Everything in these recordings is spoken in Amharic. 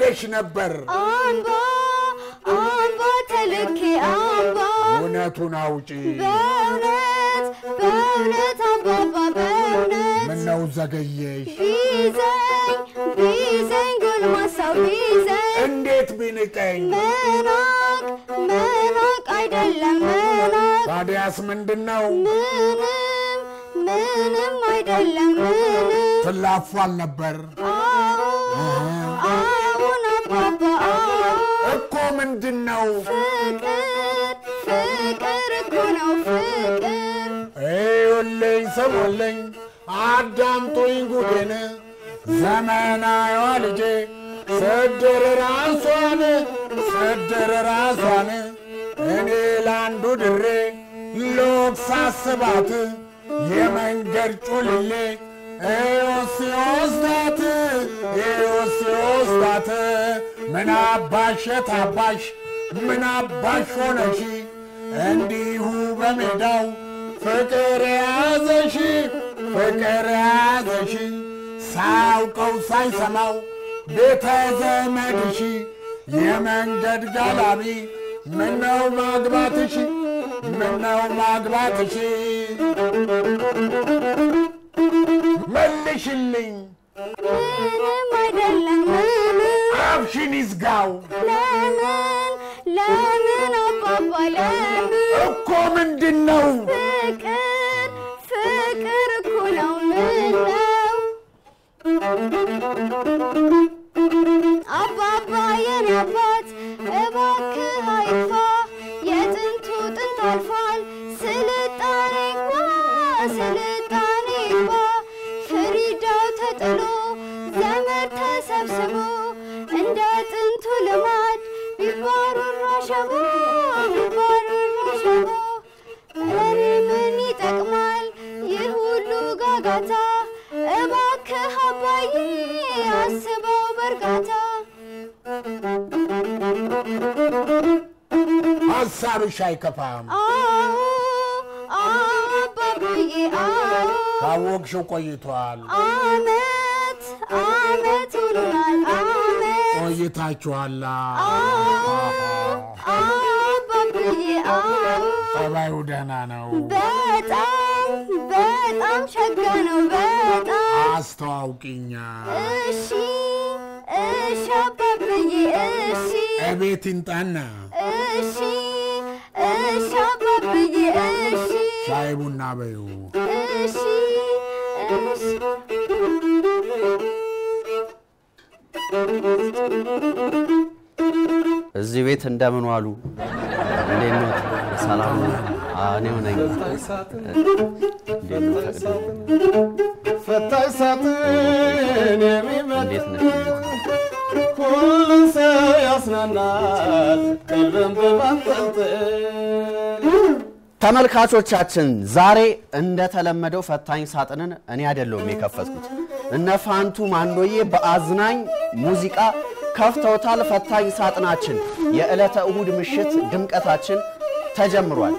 ብለሽ ነበር? አምባ አምባ ተልኬ አምባ እውነቱን አውጪ። በእውነት በእውነት አባባ በእውነት ምነው ዘገየሽ? ቢዘኝ ቢዘኝ ጎልማሳው ቢዘኝ እንዴት ቢንቀኝ? መናቅ መናቅ አይደለም መናቅ ታዲያስ ምንድን ነው? ምንም ምንም አይደለም ምንም ትላፏል ነበር አዎ አዎን አባባ አዎ እኮ ምንድን ነው? ፍቅር ፍቅር እኮ ነው ፍቅር እዩልኝ፣ ስሙልኝ፣ አዳምጡኝ ጉዴን ዘመናዊዋ ልጄ ስድር ራሷን ስድር ራሷን እኔ ለአንዱ ድሬ ሎክ ሳስባት የመንገድ ጩልሌ ኤዮስ ሲወስዳት ኤዮስ ሲወስዳት ምን አባሽ የታባሽ ምን አባሽ ሆነሽ እንዲሁ በሜዳው ፍቅር የያዘሽ ፍቅር የያዘሽ ሳያውቀው ሳይሰማው ቤተ ዘመድሽ የመንገድ ጋላቢ ምነው ማግባትሽ ምነው ማግባትሽ መልሽልኝ ምንም አይደለም ምንም አፍሽን ይዝጋው ለምን ለምን አባባ ለምን እኮ ምንድን ነው ፍቅር ፍቅር እኮ ነው ምን ነው አባባ የኔ አባት እባክህ አይጥፋ የጥንቱ ጥንት አልፏል ስልጣኔ ግባ ስልጣኔ ግባ ፍሪዳው ተጥሎ ዘመድ ተሰብስቦ እንደ ጥንቱ ልማድ ቢባሩራ ሸቦ ቢባሩራ ሸቦ እኔ ምን ይጠቅማል ይህ ሁሉ ጋጋታ እባክህ አባዬ አስበው በእርጋታ ሐሳብሽ አይከፋም አዎ አዎ አባዬ አዎ ካወቅሽው ቆይቷል አመት አመት ሆኖናል አመት ቆይታችኋላ አባዬ አዎ ጠባዩ ደህና ነው በጣም በጣም ሸጋ ነው በጣም አስተዋውቂኛ እሺ እሺ አባብዬ እሺ እቤት ይንጣና እሺ እሺ አባብዬ እሺ ሻይ ቡና በዩ እሺ እሺ እዚህ ቤት እንደምን ዋሉ? እንዴት ነው? ሰላም ነው? አዎ፣ እኔው ነኝ። እንዴት ነው? ፈቅደ ፈታኝ ሳጥን የሚመጥ እንዴት ነህ? ሁሉን ሰው ያስናናል ቀልብን በማንጠልጠል ተመልካቾቻችን ዛሬ እንደተለመደው ፈታኝ ሳጥንን እኔ አይደለሁም የከፈትኩት። እነ ፋንቱ ማንዶዬ በአዝናኝ ሙዚቃ ከፍተውታል። ፈታኝ ሳጥናችን የዕለተ እሁድ ምሽት ድምቀታችን ተጀምሯል።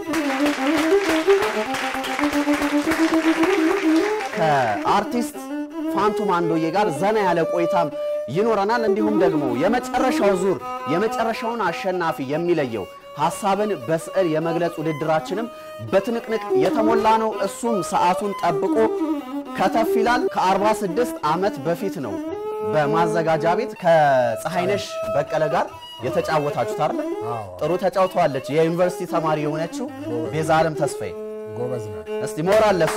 ከአርቲስት ፋንቱ ማንዶዬ ጋር ዘና ያለ ቆይታም ይኖረናል። እንዲሁም ደግሞ የመጨረሻው ዙር የመጨረሻውን አሸናፊ የሚለየው ሀሳብን በስዕል የመግለጽ ውድድራችንም በትንቅንቅ የተሞላ ነው። እሱም ሰዓቱን ጠብቆ ከተፍ ይላል። ከ46 ዓመት በፊት ነው በማዘጋጃ ቤት ከፀሐይነሽ በቀለ ጋር የተጫወታችሁት አይደል? ጥሩ ተጫውተዋለች። የዩኒቨርሲቲ ተማሪ የሆነችው ቤዛ ዓለም ተስፋዬ ጎበዝ ነው እስቲ ሞራል ለሷ።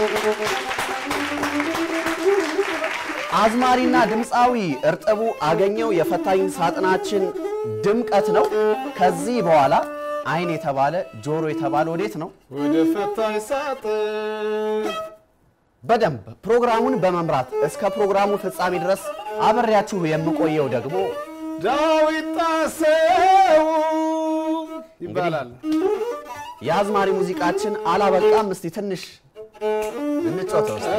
አዝማሪና ድምፃዊ እርጥቡ አገኘው የፈታኝ ሳጥናችን ድምቀት ነው። ከዚህ በኋላ አይን የተባለ ጆሮ የተባለ ወዴት ነው? ወደ ፈታኝ ሳጥን በደንብ ፕሮግራሙን በመምራት እስከ ፕሮግራሙ ፍጻሜ ድረስ አብሬያችሁ የምቆየው ደግሞ ዳዊት ጣሰው ይባላል። የአዝማሪ ሙዚቃችን አላበቃም። እስቲ ትንሽ እንጫወተው እስቲ።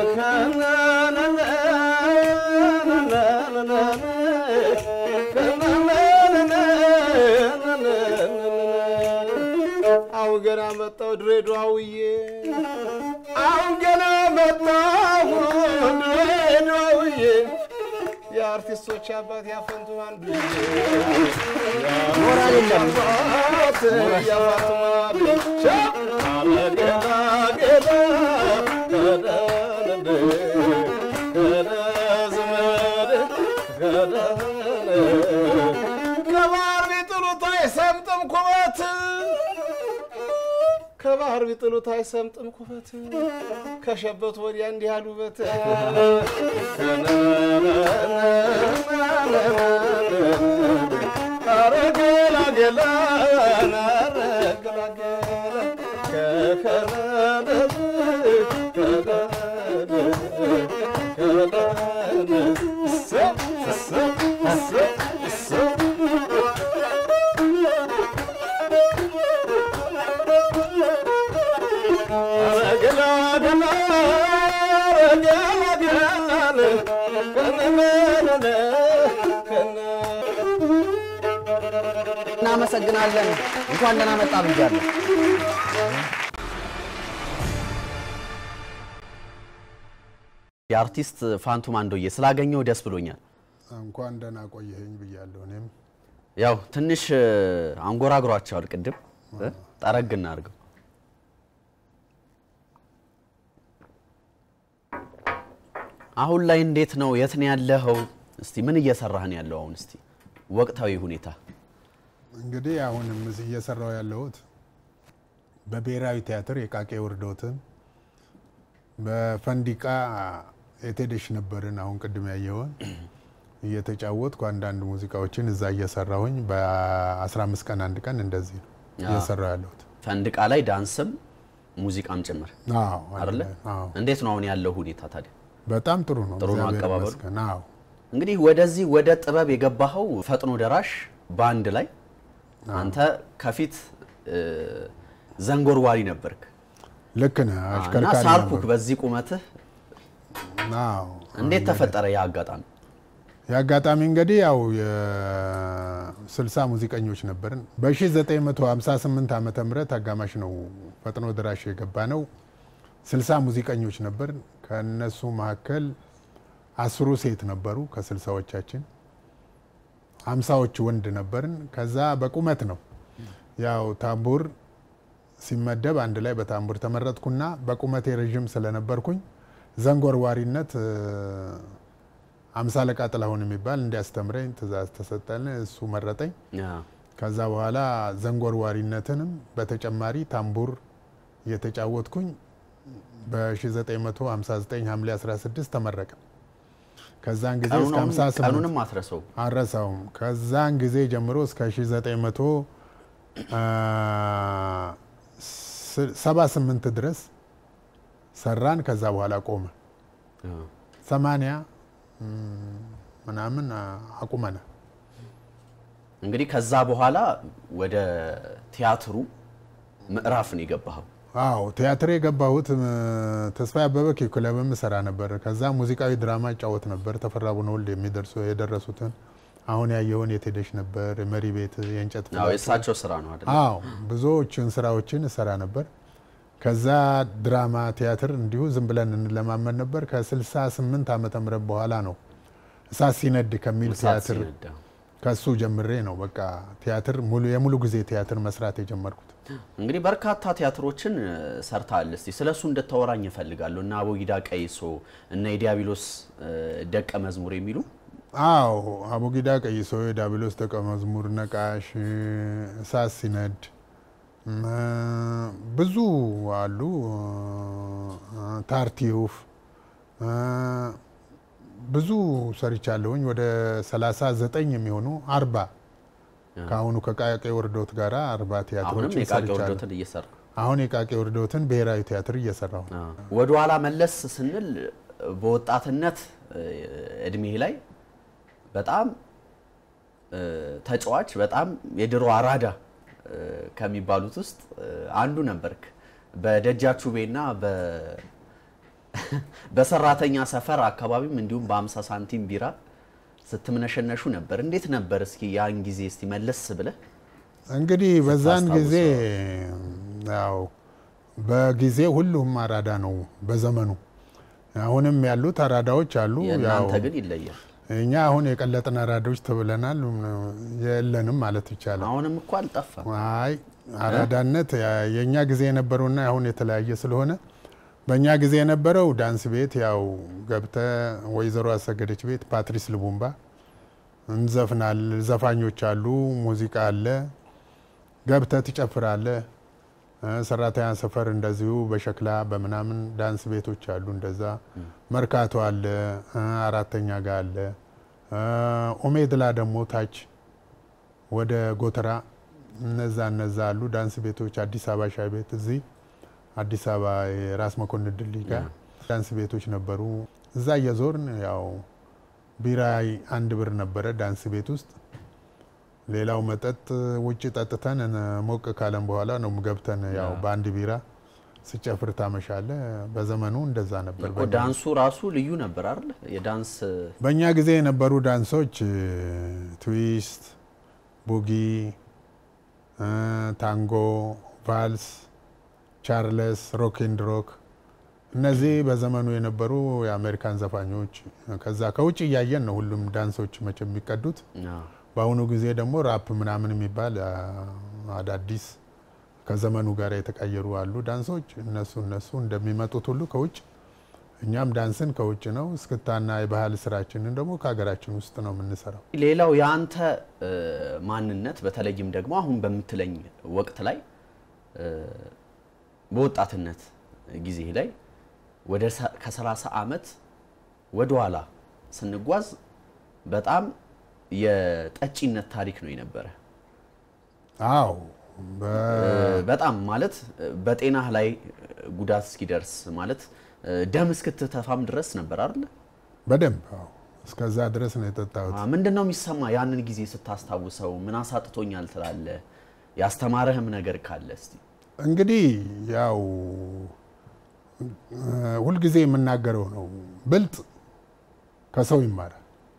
አሁን ገና መጣሁ ድሬዳዋውዬ፣ አሁን ገና መጣሁ ድሬዳዋውዬ፣ የአርቲስቶች አባት ያፈንቱ አንዱ ሞራል የለም። ያፋቱ ብቻ አረገላገላ ከደንድ ከደዝመድ ከደን ከባህር ቢጥሉት አይሰምጥም ኩበት ከባህር ቢጥሉት አይሰምጥም ኩበት ከሸበት ወዲያ እንዲህ ያሉ በት አረገላገላ አረገላገላ ከከረደት ከደን ከደን ሰብ ሰብ ሰብ ሰብ እናመሰግናለን። እንኳን ደህና መጣ ብያለሁ። የአርቲስት ፋንቱ ማንዶዬ ስላገኘው ደስ ብሎኛል። እንኳን ደህና ቆየኸኝ ብያለሁ። እኔም ያው ትንሽ እ፣ አንጎራጉሯቸዋል ቅድም እ፣ ጠረግ እናድርገው። አሁን ላይ እንዴት ነው? የት ነው ያለኸው? እስቲ ምን እየሰራህ ነው ያለው? አሁን እስቲ ወቅታዊ ሁኔታ እንግዲህ አሁንም እዚህ እየሰራው ያለሁት በብሔራዊ ቲያትር የቃቄ ውርዶትን በፈንዲቃ የቴደሽ ነበርን አሁን ቅድም ያየውን እየተጫወትኩ አንዳንድ ሙዚቃዎችን እዛ እየሰራሁኝ በ15 ቀን አንድ ቀን እንደዚህ ነው እየሰራው ያለሁት። ፈንድቃ ላይ ዳንስም ሙዚቃም ጭምር አዎ አይደለ? አዎ እንዴት ነው አሁን ያለው ሁኔታ ታዲያ? በጣም ጥሩ ነው። ጥሩ ነው እግዚአብሔር አቀባበሉ? ይመስገን። አዎ እንግዲህ ወደዚህ ወደ ጥበብ የገባኸው ፈጥኖ ደራሽ ባንድ ላይ አንተ ከፊት እ፣ ዘንጎርዋሪ ነበርክ ልክ ነህ። እና አሽከርካሪ ሳልኩክ ነበር። በዚህ ቁመትህ አዎ እንዴት ተፈጠረ ያ አጋጣሚ? የአጋጣሚ እንግዲህ ያው የ60 ሙዚቀኞች ነበርን። በ1958 ዓመተ ምህረት አጋማሽ ነው ፈጥኖ ድራሽ የገባ ነው። 60 ሙዚቀኞች ነበርን። ከነሱ መካከል አስሩ ሴት ነበሩ ከስልሳዎቻችን፣ አምሳዎቹ ወንድ ነበርን። ከዛ በቁመት ነው ያው ታምቡር ሲመደብ አንድ ላይ በታምቡር ተመረጥኩና በቁመቴ ረዥም ስለነበርኩኝ ዘንጎርዋሪነት እ፣ አምሳ አለቃ ጥላሁን የሚባል እንዲያስተምረኝ ትእዛዝ ተሰጠን። እሱ መረጠኝ። ያ፣ ከዛ በኋላ ዘንጎርዋሪነትንም በተጨማሪ ታምቡር እየተጫወትኩኝ በ1959 ሐምሌ 16 ተመረቀ። ከዛን ጊዜ እስከ ቀኑን- 58 ቀኑንም አትረሰው። አረሳውም። ከዛን ጊዜ ጀምሮ እስከ 1978 ድረስ ሰራን። ከዛ በኋላ ቆመ። ሰማንያ ም፣ ምናምን አቁመናል። እንግዲህ ከዛ በኋላ ወደ ቲያትሩ ምዕራፍ ነው የገባኸው። አዎ ቲያትር የገባሁት ም፣ ተስፋዬ አበበ ኪኩለብም ሰራ ነበር። ከዛ ሙዚቃዊ ድራማ እጫወት ነበር። ተፈራ ቡነወልድ የሚደርሱ የደረሱትን አሁን ያየውን የቴደሽ ነበር፣ መሪ ቤት፣ የእንጨት ያው ፍላጻ የእሳቸው ስራ ነው አይደል? አዎ ብዙዎችን ስራዎችን እሰራ ነበር። ከዛ ድራማ ቲያትር እንዲሁ ዝም ብለን እንለማመድ ነበር። ከ68 ዓመተ ምህረት በኋላ ነው እሳት ሲነድ ከሚል እሳት ቲያትር ሲነዳ። ከሱ ጀምሬ ነው በቃ ቲያትር ሙሉ የሙሉ ጊዜ ቲያትር መስራት የጀመርኩት። እንግዲህ በርካታ ቲያትሮችን እ፣ ሰርተሃል። እስቲ ስለሱ እንድታወራኝ እፈልጋለሁ። እና አቦጊዳ ቀይሶ እና የዲያብሎስ እ፣ ደቀ መዝሙር የሚሉ አዎ አቡጊዳ ቀይሶ፣ የዳብሎስ ደቀ መዝሙር፣ ነቃሽ፣ እሳት ሲነድ እም፣ ብዙ አሉ። ታርቲዩፍ እ፣ ብዙ ሰርቻለሁኝ። ወደ 39 የሚሆኑ አርባ ከአሁኑ ከቃቄ ወርዶት ጋር አርባ አሁንም ቲያትሮችን የቃቂ ሰርቻለሁ። ወርዶትን እየሰራ አሁን የቃቄ ወርዶትን ብሔራዊ ቲያትር እየሰራሁ ነው። ወደ ኋላ መለስ ስንል በወጣትነት እ፣ እድሜ ላይ በጣም እ፣ ተጫዋች በጣም የድሮ አራዳ እ፣ ከሚባሉት ውስጥ እ፣ አንዱ ነበርክ። በደጃቹቤና በ በሰራተኛ ሰፈር አካባቢም እንዲሁም በ50 ሳንቲም ቢራ ስትምነሸነሹ ነበር። እንዴት ነበር? እስኪ ያን ጊዜ እስቲ መለስ ብለህ እንግዲህ በዛን ስታስታውሰው? ጊዜ ያው በጊዜ ሁሉም አራዳ ነው በዘመኑ። አሁንም ያሉት አራዳዎች አሉ። ያው የእናንተ ግን ይለያል። እኛ አሁን የቀለጥን አራዶች ተብለናል። የለንም ማለት ይቻላል። አሁንም እኮ አልጠፋም። አይ አራዳነት ያ- የእኛ ጊዜ የነበረውና አሁን የተለያየ ስለሆነ በእኛ ጊዜ የነበረው ዳንስ ቤት ያው ገብተ ወይዘሮ አሰገደች ቤት ፓትሪስ ልቡምባ እንዘፍናል። ዘፋኞች አሉ፣ ሙዚቃ አለ፣ ገብተ ትጨፍራለ። እ፣ ሰራተኛ ሰፈር እንደዚሁ በሸክላ በምናምን ዳንስ ቤቶች አሉ። እንደዛ መርካቶ አለ፣ እ፣ አራተኛ ጋር አለ። እ፣ ኦሜድላ ደግሞ ታች ወደ ጎተራ እነዛ እነዛ አሉ ዳንስ ቤቶች። አዲስ አበባ ሻይ ቤት እዚህ አዲስ አበባ የራስ መኮንን ድልድይ ጋር ዳንስ ቤቶች ነበሩ። እዛ እየዞርን ያው ቢራ አንድ ብር ነበረ ዳንስ ቤት ውስጥ። ሌላው መጠጥ ውጭ ጠጥተን እ፣ ሞቅ ካለን በኋላ ነው ገብተን ያው በአንድ ቢራ ስጨፍር ታመሻለ። በዘመኑ እንደዛ ነበር። እኮ ዳንሱ ራሱ ልዩ ነበር አይደል? የዳንስ በእኛ ጊዜ የነበሩ ዳንሶች እ፣ ትዊስት፣ ቡጊ፣ እ፣ ታንጎ፣ ቫልስ፣ ቻርለስ፣ ሮክ ኤንድ ሮክ እነዚህ በዘመኑ የነበሩ የአሜሪካን ዘፋኞች ከዛ ከውጭ እያየን ነው ሁሉም ዳንሶች መቼ የሚቀዱት። አዎ። በአሁኑ ጊዜ ደግሞ ራፕ ምናምን የሚባል አ፣ አዳዲስ ከዘመኑ ጋር የተቀየሩ አሉ ዳንሶች። እነሱ እነሱ እንደሚመጡት ሁሉ ከውጭ እኛም ዳንስን ከውጭ ነው፣ እስክታና የባህል ስራችንን ደግሞ ከሀገራችን ውስጥ ነው የምንሰራው። ሌላው የአንተ እ፣ ማንነት በተለይም ደግሞ አሁን በምትለኝ ወቅት ላይ እ፣ በወጣትነት ጊዜ ላይ ወደ ሰ- ከ30 ዓመት ወደ ኋላ ስንጓዝ በጣም የጠጪነት ታሪክ ነው የነበረ። አዎ በ- እ፣ በጣም ማለት እ፣ በጤናህ ላይ ጉዳት እስኪደርስ ማለት እ፣ ደም እስክትተፋም ድረስ ነበር አይደለ? በደንብ አዎ፣ እስከዛ ድረስ ነው የጠጣሁት። ምንድን ነው የሚሰማ ያንን ጊዜ ስታስታውሰው? ምን አሳጥቶኛል ትላለህ? ያስተማረህም ነገር ካለ እስቲ እንግዲህ ያው እ፣ ሁልጊዜ የምናገረው ነው፣ ብልጥ ከሰው ይማራል፣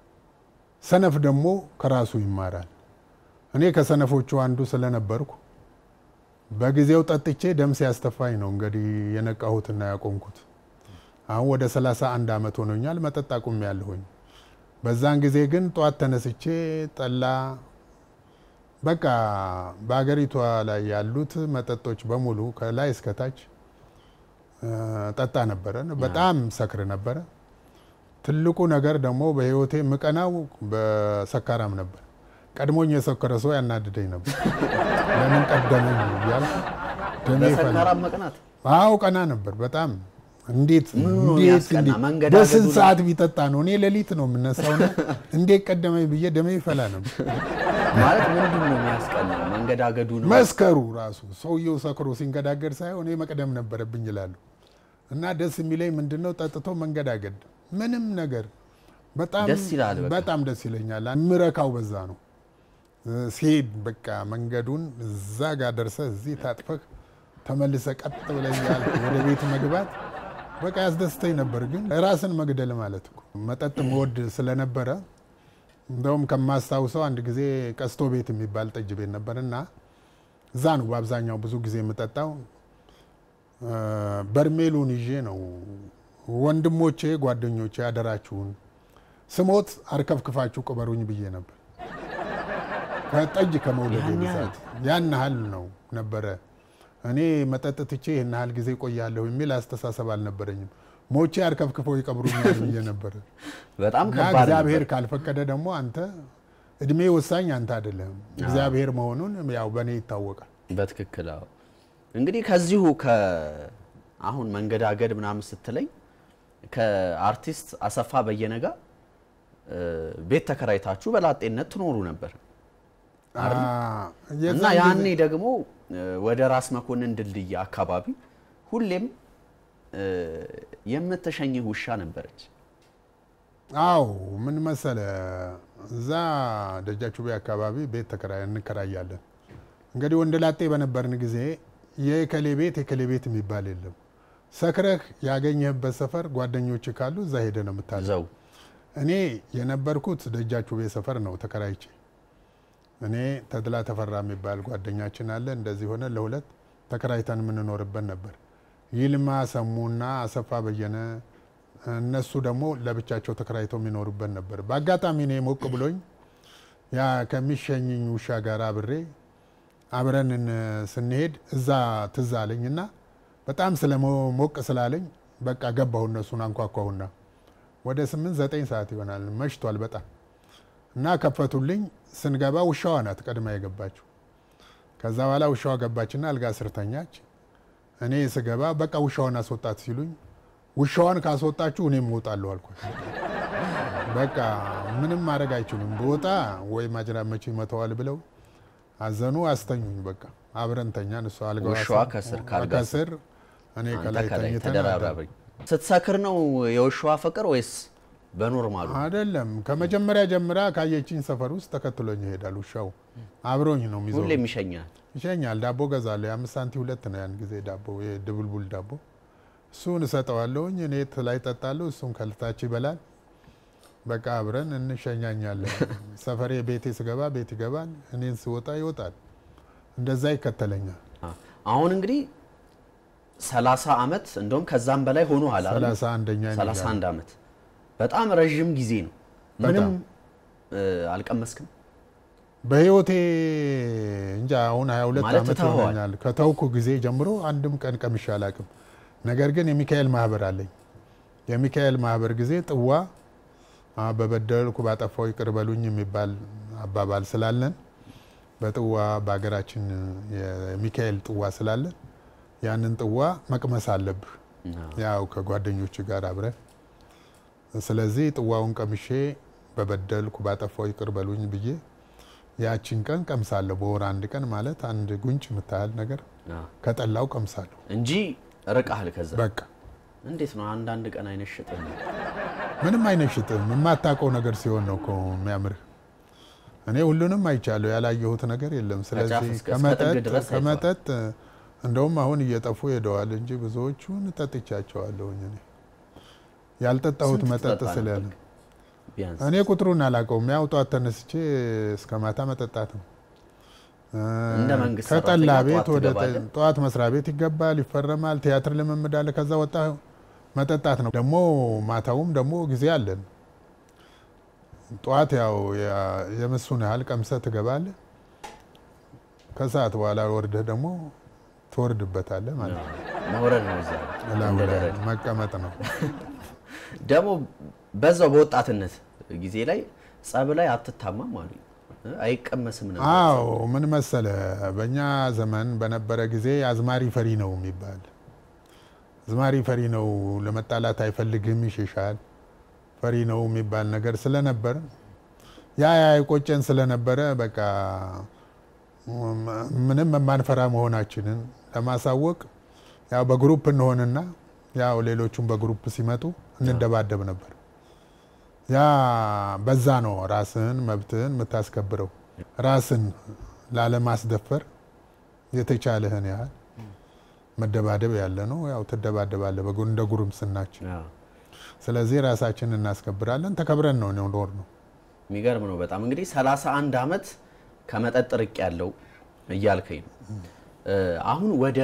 ሰነፍ ደግሞ ከራሱ ይማራል። እኔ ከሰነፎቹ አንዱ ስለነበርኩ በጊዜው ጠጥቼ ደም ሲያስተፋኝ ነው እንግዲህ የነቃሁትና ያቆምኩት። አሁን ወደ 31 ዓመት ሆኖኛል መጠጥ አቁሜ ያለሁኝ። በዛን ጊዜ ግን ጠዋት ተነስቼ ጠላ በቃ በሀገሪቷ ላይ ያሉት መጠጦች በሙሉ ከላይ እስከታች እ፣ ጠጣ ነበረ። በጣም ሰክር ነበረ። ትልቁ ነገር ደግሞ በህይወቴ ምቀናው በሰካራም ነበር። ቀድሞኝ የሰከረ ሰው ያናድደኝ ነበር። ለምን ቀደመኝ እያልኩ ደሜ ይፈላ። በሰካራም መቅናት አዎ ቀና ነበር በጣም እንዴት ምኑ ነው እንዴት የሚያስቀና? እንዴት መንገዳገዱ በስንት ነው? ሰዓት ቢጠጣ ነው? እኔ ሌሊት ነው የምነሳውና እንዴት ቀደመኝ ብዬ ደሜ ይፈላ ነበር። ማለት ምንድን ነው የሚያስቀናው? መንገዳገዱ ነው። መስከሩ ራሱ ሰውየው ሰክሮ ሲንገዳገድ ሳይሆን እኔ መቅደም ነበረብኝ ይላሉ። እና ደስ የሚለኝ ምንድን ነው ጠጥቶ መንገዳገድ ምንም ነገር በጣም ደስ ይላል በቃ። በጣም ደስ ይለኛል። ምረካው በዛ ነው እ፣ ሲሄድ በቃ መንገዱን እዛ ጋር ደርሰህ እዚህ ታጥፈህ ተመልሰ ቀጥ ብለህ እያልክ ወደ ቤት መግባት በቃ ያስደስተኝ ነበር። ግን ራስን መግደል ማለት እኮ መጠጥ መወድ ስለነበረ እንደውም ከማስታውሰው አንድ ጊዜ ቀስቶ ቤት የሚባል ጠጅ ቤት ነበር እና እዛ ነው በአብዛኛው ብዙ ጊዜ የምጠጣው። እ፣ በርሜሉን ይዤ ነው ወንድሞቼ፣ ጓደኞቼ አደራችሁን ስሞት አርከፍክፋችሁ ቅበሩኝ ብዬ ነበር። ከጠጅ ከመውለድ ያን ያህል? ብዛት ያን ያህል ነው ነበረ። እኔ መጠጥ ትቼ ይህን ያህል ጊዜ ቆያለሁ የሚል አስተሳሰብ አልነበረኝም። ሞቼ አርከፍክፈው ይቀብሩኛል ብዬ ነበረ። በጣም እና ከባድ እግዚአብሔር ነበር። ካልፈቀደ ደግሞ አንተ እድሜ ወሳኝ አንተ አይደለም እግዚአብሔር መሆኑን ያው በእኔ ይታወቃል። በትክክል አዎ። እንግዲህ ከዚሁ ከአሁን መንገዳገድ ምናምን ስትለኝ ከአርቲስት አሰፋ በየነ ጋር እ፣ ቤት ተከራይታችሁ በላጤነት ትኖሩ ነበር አ፣ እና የዛን ያኔ ጊዜ- ደግሞ እ፣ ወደ ራስ መኮንን ድልድይ አካባቢ ሁሌም እ፣ የምትሸኝህ ውሻ ነበረች። አው ምን መሰለ እዛ ደጃቹቤ አካባቢ ቤት ተከራይ እንከራያለን። እንግዲህ ወንደ ላጤ በነበርን ጊዜ የከሌ ቤት የከሌ ቤት የሚባል የለም። ሰክረህ ያገኘህበት ሰፈር ጓደኞች ካሉ እዛ ሄደ ነው የምታዘው። ዘው እኔ የነበርኩት ደጃቹቤ ሰፈር ነው ተከራይቼ። እኔ ተድላ ተፈራ የሚባል ጓደኛችን አለ። እንደዚህ ሆነ ለሁለት ተከራይተን የምንኖርበት ነበር። ይልማ ሰሙና አሰፋ በየነ እነሱ ደግሞ ለብቻቸው ተከራይተው የሚኖሩበት ነበር። በአጋጣሚ እኔ ሞቅ ብሎኝ ያ ከሚሸኝኝ ውሻ ጋር አብሬ አብረን ስንሄድ እዛ ትዝ አለኝ እና በጣም ስለ ሞቅ ስላለኝ በቃ ገባሁ። እነሱን አንኳኳሁና ወደ ስምንት ዘጠኝ ሰዓት ይሆናል መሽቷል በጣም እና ከፈቱልኝ። ስንገባ ውሻዋ ናት ቀድማ የገባችው። ከዛ በኋላ ውሻዋ ገባችና አልጋ ስር ተኛች። እኔ ስገባ በቃ ውሻዋን አስወጣት ሲሉኝ ውሻዋን ካስወጣችሁ እኔም እወጣለሁ አልኳቸው። በቃ ምንም ማድረግ አይችሉም፣ በወጣ ወይ ማጅራት መቼ ይመተዋል ብለው አዘኑ፣ አስተኙኝ። በቃ አብረን ተኛን። እሷ አልጋዋ ውሻዋ ስር- ከስር ከአልጋ ከስር እኔ አንተ ከላይ ከላይ ተኝተን ተደራራቢ። ስትሰክር ነው የውሻዋ ፍቅር ወይስ በኖርማሉ? አይደለም ከመጀመሪያ ጀምራ ካየችኝ ሰፈር ውስጥ ተከትሎኝ ይሄዳል። ውሻው አብሮኝ ነው የሚዞረው። ሁሌም ይሸኛል። ይሸኛል። ዳቦ ገዛለሁ። የአምስት ሳንቲ ሁለት ነው ያን ጊዜ ዳቦ የድቡልቡል ዳቦ። እሱን እሰጠዋለሁኝ። እኔ ላይ ጠጣለሁ፣ እሱም ከልታች ይበላል። በቃ አብረን እንሸኛኛለን። ሰፈሬ ቤቴ ስገባ ቤት ይገባል፣ እኔን ስወጣ ይወጣል። እንደዛ ይከተለኛል። አሁን እንግዲህ 30 ዓመት እንደውም ከዛም በላይ ሆኖሃል አይደል? ሰላሳ አንደኛ ነኝ 31 ዓመት በጣም ረዥም ጊዜ ነው። ምንም እ፣ አልቀመስክም? በህይወቴ እንጃ አሁን 22 ማለት ዓመት ትተኸዋል? ይሆነኛል። ከተውኩ ጊዜ ጀምሮ አንድም ቀን ቀምሼ አላቅም። ነገር ግን የሚካኤል ማህበር አለኝ። የሚካኤል ማህበር ጊዜ ጥዋ አ፣ በበደልኩ ባጠፋው ይቅር በሉኝ የሚባል አባባል ስላለን በጥዋ በሀገራችን የሚካኤል ጥዋ ስላለን ያንን ጥዋ መቅመስ አለብህ ያው ከጓደኞች ጋር አብረህ ስለዚህ ጥዋውን ቀምሼ በበደልኩ ባጠፋው ይቅር በሉኝ ብዬ ያችን ቀን ቀምሳለሁ። በወር አንድ ቀን ማለት አንድ ጉንጭ የምታህል ነገር አዎ። ከጠላው ቀምሳለሁ። እንጂ ርቀሃል። ከዛ በቃ እንዴት ነው አንዳንድ ቀን አይነሽጥም? ምንም አይነሽጥም። የማታውቀው ነገር ሲሆን ነው እኮ የሚያምርህ። እኔ ሁሉንም አይቻለሁ፣ ያላየሁት ነገር የለም። ስለዚህ እስከ- እስከ ጥግ ከመጠጥ ድረስ አይተዋል። ከመጠጥ እንደውም አሁን እየጠፉ ሄደዋል እንጂ ብዙዎቹን ጠጥቻቸዋለሁኝ። እኔ ያልጠጣሁት ስንት መጠጥ ትጠጣ ስላለ ነበር? ቢያንስ እኔ ቁጥሩን አላውቀውም። ያው ጠዋት ተነስቼ እስከ ማታ መጠጣት ነው። እንደ መንግስት ከጠላ ሰራተኛ ቤት ጠዋት ወደ ትገባለህ? ጠዋት መስሪያ ቤት ይገባል፣ ይፈረማል፣ ቲያትር ልምምድ አለ። ከዛ ወጣ መጠጣት ነው። ደግሞ ማታውም ደግሞ ጊዜ አለን። ጠዋት ያው ያ- የምሱን ያህል ቀምሰህ ትገባለህ። ከሰዓት በኋላ ወርደህ ደግሞ ትወርድበታለህ ማለት ነው። መውረድ ነው እዛ እላዩ እንደ ላይ ደረጃ። መቀመጥ ነው። ደግሞ በዛው በወጣትነት ጊዜ ላይ ጸብ ላይ አትታማም አሉ። አይቀመስም ነበር። አዎ ምን መሰለ፣ በእኛ ዘመን በነበረ ጊዜ አዝማሪ ፈሪ ነው የሚባል አዝማሪ ፈሪ ነው፣ ለመጣላት አይፈልግም፣ ይሸሻል፣ ፈሪ ነው የሚባል ነገር ስለነበር ያ ያ የቆጨን ስለነበረ በቃ ምንም የማንፈራ መሆናችንን ለማሳወቅ ያው በግሩፕ እንሆንና ያው ሌሎቹም በግሩፕ ሲመጡ እንደባደብ ነበር። ያ በዛ ነው ራስህን መብትህን የምታስከብረው። ራስን ላለማስደፈር የተቻለህን ያህል መደባደብ ያለ ነው። ያው ትደባደባለህ በጉ- እንደ ጉርምስናችን። አዎ። ስለዚህ ራሳችንን እናስከብራለን። ተከብረን ነው ኖር ነው። የሚገርም ነው በጣም እንግዲህ 31 ዓመት ከመጠጥ ርቅ ያለው እያልከኝ ነው። እ፣ አሁን ወደ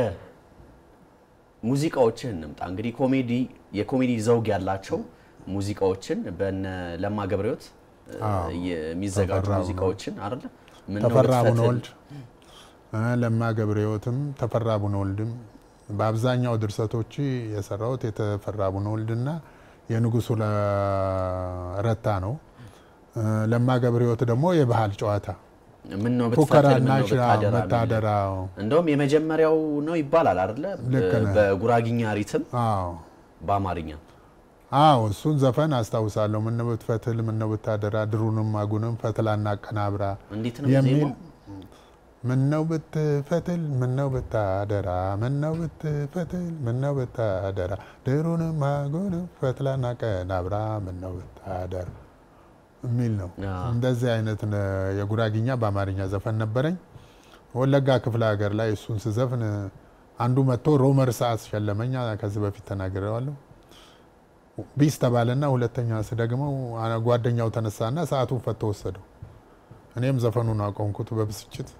ሙዚቃዎችን እንምጣ። እንግዲህ ኮሜዲ የኮሜዲ ዘውግ ያላቸው ሙዚቃዎችን በነ ለማ ገብረሕይወት እ፣ አዎ። የሚዘጋጁ ተፈራ ሙዚቃዎችን አይደለ ምነው ተፈራ ልትፈትል? ቡነወልድ እ፣ ለማ ገብረሕይወትም ተፈራ ቡነወልድም በአብዛኛው ድርሰቶች የሰራሁት የተፈራ ቡነወልድና የንጉሱ ለ- ረታ ነው። እ፣ ለማ ገብረሕይወት ደግሞ የባህል ጨዋታ ምነው ብትፈትል ፉከራና ምነው ሽራ ብታደራ የሚል መታደራ እንደውም የመጀመሪያው ነው ይባላል አይደለ? ልክ ነህ። በጉራጊኛ ሪትም አዎ በአማርኛ አዎ እሱን ዘፈን አስታውሳለሁ። ምነው ብትፈትል ምነው ብታደራ ድሩንም አጉንም ፈትላና አቀናብራ እንዴት ነው የሚል ዜማው? ምነው ብትፈትል ምነው ብታደራ ምነው ብትፈትል ምነው ብታደራ ድሩንም አጉንም ፈትላና አቀናብራ ምነው ብታደራ የሚል ነው። አዎ። እንደዚህ አይነት ነ- የጉራጊኛ በአማርኛ ዘፈን ነበረኝ። ወለጋ ክፍለ ሀገር ላይ እሱን ስዘፍን አንዱ መጥቶ ሮመር ሰዓት ሸለመኛ። ከዚህ በፊት ተናግሬዋለሁ። ቢስ ተባለና ሁለተኛ ስደግመው አ- ጓደኛው ተነሳና ሰዓቱን ፈቶ ወሰደው። እኔም ዘፈኑን አቆምኩት በብስጭት።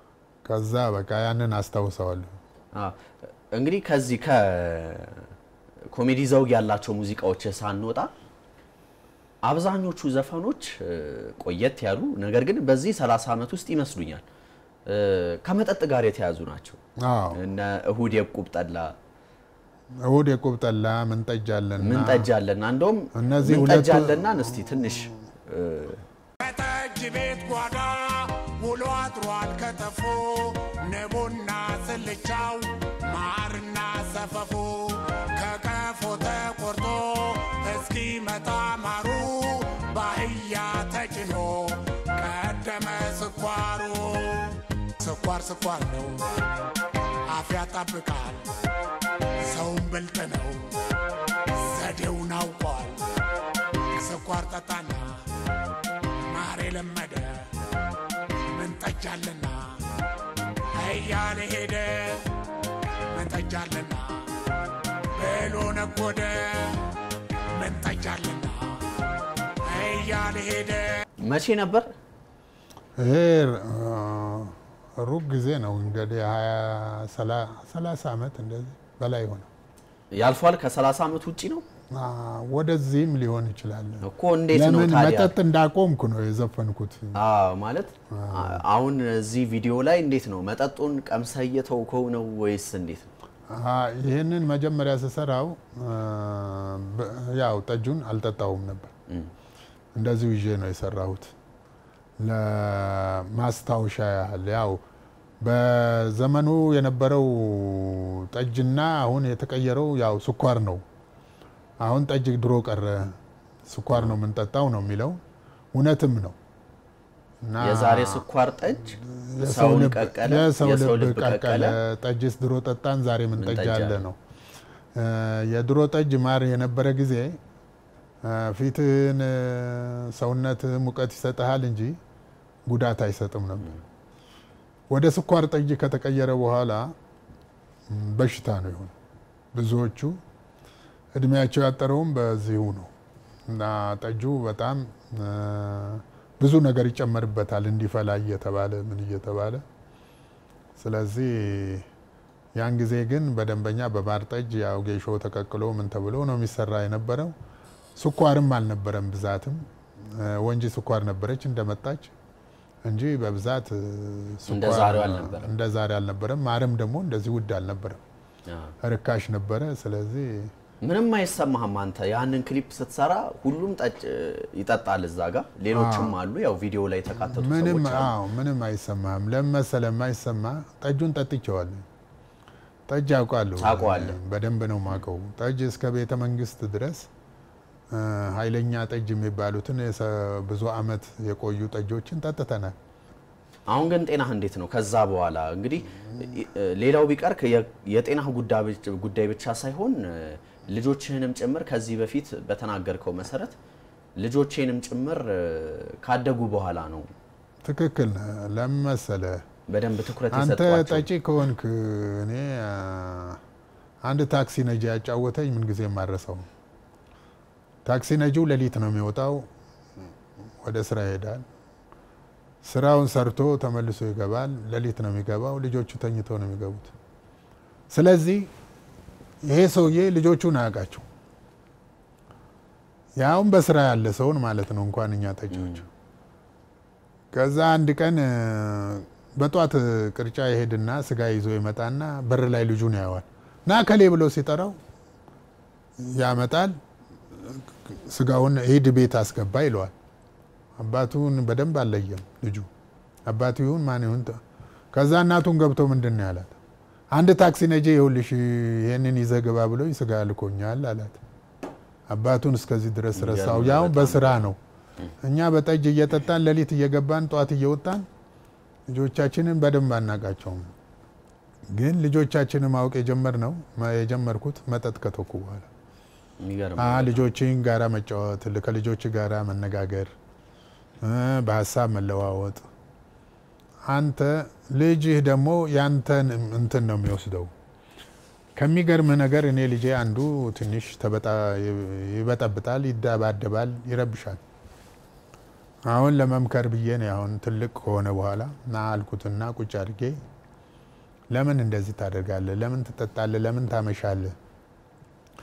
ከዛ በቃ ያንን አስታውሰዋለሁ። አዎ። እንግዲህ ከዚህ ኮሜዲ ዘውግ ያላቸው ሙዚቃዎች ሳንወጣ አብዛኞቹ ዘፈኖች እ፣ ቆየት ያሉ ነገር ግን በዚህ 30 ዓመት ውስጥ ይመስሉኛል እ፣ ከመጠጥ ጋር የተያዙ ናቸው። አዎ እነ እሁድ የቁብ ጠላ እሁድ የቁብ ጠላ ምን ጠጅ አለና ምን ጠጅ አለና እንደውም እነዚህ ምን ጠጅ ሁለቱ- አለና እስቲ ትንሽ እ፣ ከጠጅ ቤት ጓዳ ውሎ አድሯል ከተፎ ንቡና ስልቻው ማርና ሰፈፉ ከቀፎ ተቆርጦ እስኪመጣ ማሩ ባህያ ተጭኖ ቀደመ ስኳሩ ስኳር ስኳር ነው አፍ ያጣብቃል ሰውን ብልጥ ነው ዘዴውን አውቋል ስኳር ጠጣና ማር የለመደ ምን ጠጃለና እያለ ሄደ ምን ጠጃለና ብሎ ነጎደ ምን ጠጃለና እያለ ሄደ መቼ ነበር ይሄ እ፣ ሩቅ ጊዜ ነው እንግዲህ ሀያ ሰላሳ ዓመት እንደዚህ በላይ ሆነ። ያልፏል? ከ30 ዓመት ውጪ ነው አ፣ ወደዚህም ሊሆን ይችላል። እኮ። እንዴት ነው ለምን ታዲያ? መጠጥ እንዳቆምኩ ነው የዘፈንኩት። አዎ ማለት አ- አሁን እዚህ ቪዲዮ ላይ እንዴት ነው መጠጡን ቀምሰህ እየተውከው ነው ወይስ እንዴት ነው? አ፣ ይህንን መጀመሪያ ስሰራው አ፣ በ- ያው ጠጁን አልጠጣውም ነበር። እንደዚሁ ይዤ ነው የሰራሁት ለማስታወሻ ያህል። ያው በዘመኑ የነበረው ጠጅና አሁን የተቀየረው ያው ስኳር ነው። አሁን ጠጅ ድሮ ቀረ፣ ስኳር ነው የምንጠጣው ነው የሚለው እውነትም ነው። እና የዛሬ ስኳር ጠጅ የሰው ሰውን ልብ- ቀቀለ፣ የሰው የሰው ልብ ልብ ቀቀለ። ቀቀለ። ጠጅስ ድሮ ጠጣን፣ ዛሬ ምን ምን ጠጅ ጠጅ አለ አለ? ነው። እ፣ የድሮ ጠጅ ማር የነበረ ጊዜ እ፣ ፊትህን እ፣ ሰውነት ሙቀት ይሰጥሃል እንጂ ጉዳት አይሰጥም ነበር። ወደ ስኳር ጠጅ ከተቀየረ በኋላ ም፣ በሽታ ነው የሆነ። ብዙዎቹ እድሜያቸው ያጠረውም በዚሁ ነው እና ጠጁ በጣም እ፣ ብዙ ነገር ይጨመርበታል እንዲፈላ እየተባለ ምን እየተባለ ስለዚህ ያን ጊዜ ግን በደንበኛ በማር ጠጅ ያው ጌሾ ተቀቅሎ ምን ተብሎ ነው የሚሰራ የነበረው። ስኳርም አልነበረም ብዛትም እ፣ ወንጂ ስኳር ነበረች እንደመጣች እንጂ በብዛት እ፣ እንደ ስኳር ዛሬው አልነበረም። እንደ ዛሬ አልነበረም። ማርም ደግሞ እንደዚህ ውድ አልነበረም፣ አዎ። ርካሽ ነበረ። ስለዚህ ምንም አይሰማህም አንተ ያንን ክሊፕ ስትሰራ ሁሉም ጠጭ ይጠጣል እዛ ጋር ሌሎችም አሉ ያው ቪዲዮ ላይ የተካተቱ ምንም ሰዎች አሉ አዎ ምንም አይሰማህም። ለምን መሰለህ የማይሰማ ጠጁን ጠጥቼዋለሁ። ጠጅ አውቃለሁ፣ ታውቀዋለህ? በደንብ ነው ማውቀው። ጠጅ እስከ ቤተ መንግስት ድረስ እ፣ ኃይለኛ ጠጅ የሚባሉትን የሰ- ብዙ አመት የቆዩ ጠጆችን ጠጥተናል። አሁን ግን ጤናህ እንዴት ነው ከዛ በኋላ እንግዲህ እ፣ ሌላው ቢቀር ከ- የጤናህ ጉዳይ ብቻ- ጉዳይ ብቻ ሳይሆን እ፣ ልጆችህንም ጭምር ከዚህ በፊት በተናገርከው መሰረት ልጆቼንም ጭምር እ፣ ካደጉ በኋላ ነው ትክክል ነህ። ለምን መሰለህ በደንብ ትኩረት አንተ የሰጧቸው ጠጪ ከሆንክ እኔ አ፣ አንድ ታክሲ ነጂ ያጫወተኝ ምን ጊዜ የማረሰው ታክሲ ነጂው ሌሊት ነው የሚወጣው፣ ወደ ስራ ይሄዳል። ስራውን ሰርቶ ተመልሶ ይገባል። ሌሊት ነው የሚገባው። ልጆቹ ተኝተው ነው የሚገቡት። ስለዚህ ይሄ ሰውዬ ልጆቹን አያውቃቸው፣ ያውም በስራ ያለ ሰውን ማለት ነው፣ እንኳን እኛ ጠጪዎች። ከዛ አንድ ቀን እ፣ በጧት ቅርጫ ይሄድና ስጋ ይዞ ይመጣና በር ላይ ልጁን ያየዋል። ና ከሌ ብሎ ሲጠራው ያመጣል። ስጋውን ሂድ ቤት አስገባ ይለዋል። አባቱን በደንብ አልለየም ልጁ አባቱ ይሁን ማን ይሁን። ተ- ከዛ እናቱን ገብቶ ምንድን ነው ያላት? አንድ ታክሲ ነጂ ይኸውልሽ ይሄንን ይዘህ ግባ ብሎ ስጋ ልኮኛል አላት። አባቱን እስከዚህ ድረስ ረሳው። የሚገርም ያው በጣም። በስራ ነው። እኛ በጠጅ እየጠጣን ሌሊት እየገባን ጠዋት እየወጣን ልጆቻችንን በደንብ አናቃቸውም። ግን ልጆቻችንን ማወቅ የጀመርነው የጀመርኩት መጠጥ ከተኩ በኋላ የሚገርም አ ልጆችን ጋራ መጫወት፣ ከልጆች ጋራ መነጋገር፣ እ በሀሳብ መለዋወጥ። አንተ ልጅህ ደግሞ ያንተን እንትን ነው የሚወስደው። ከሚገርምህ ነገር እኔ ልጄ አንዱ ትንሽ ተበጣ ይበጠብጣል፣ ይደባደባል፣ ይረብሻል። አሁን ለመምከር ብዬ ነው አሁን ትልቅ ከሆነ በኋላ ና አልኩትና ቁጭ አድርጌ ለምን እንደዚህ ታደርጋለህ? ለምን ትጠጣለህ? ለምን ታመሻለህ?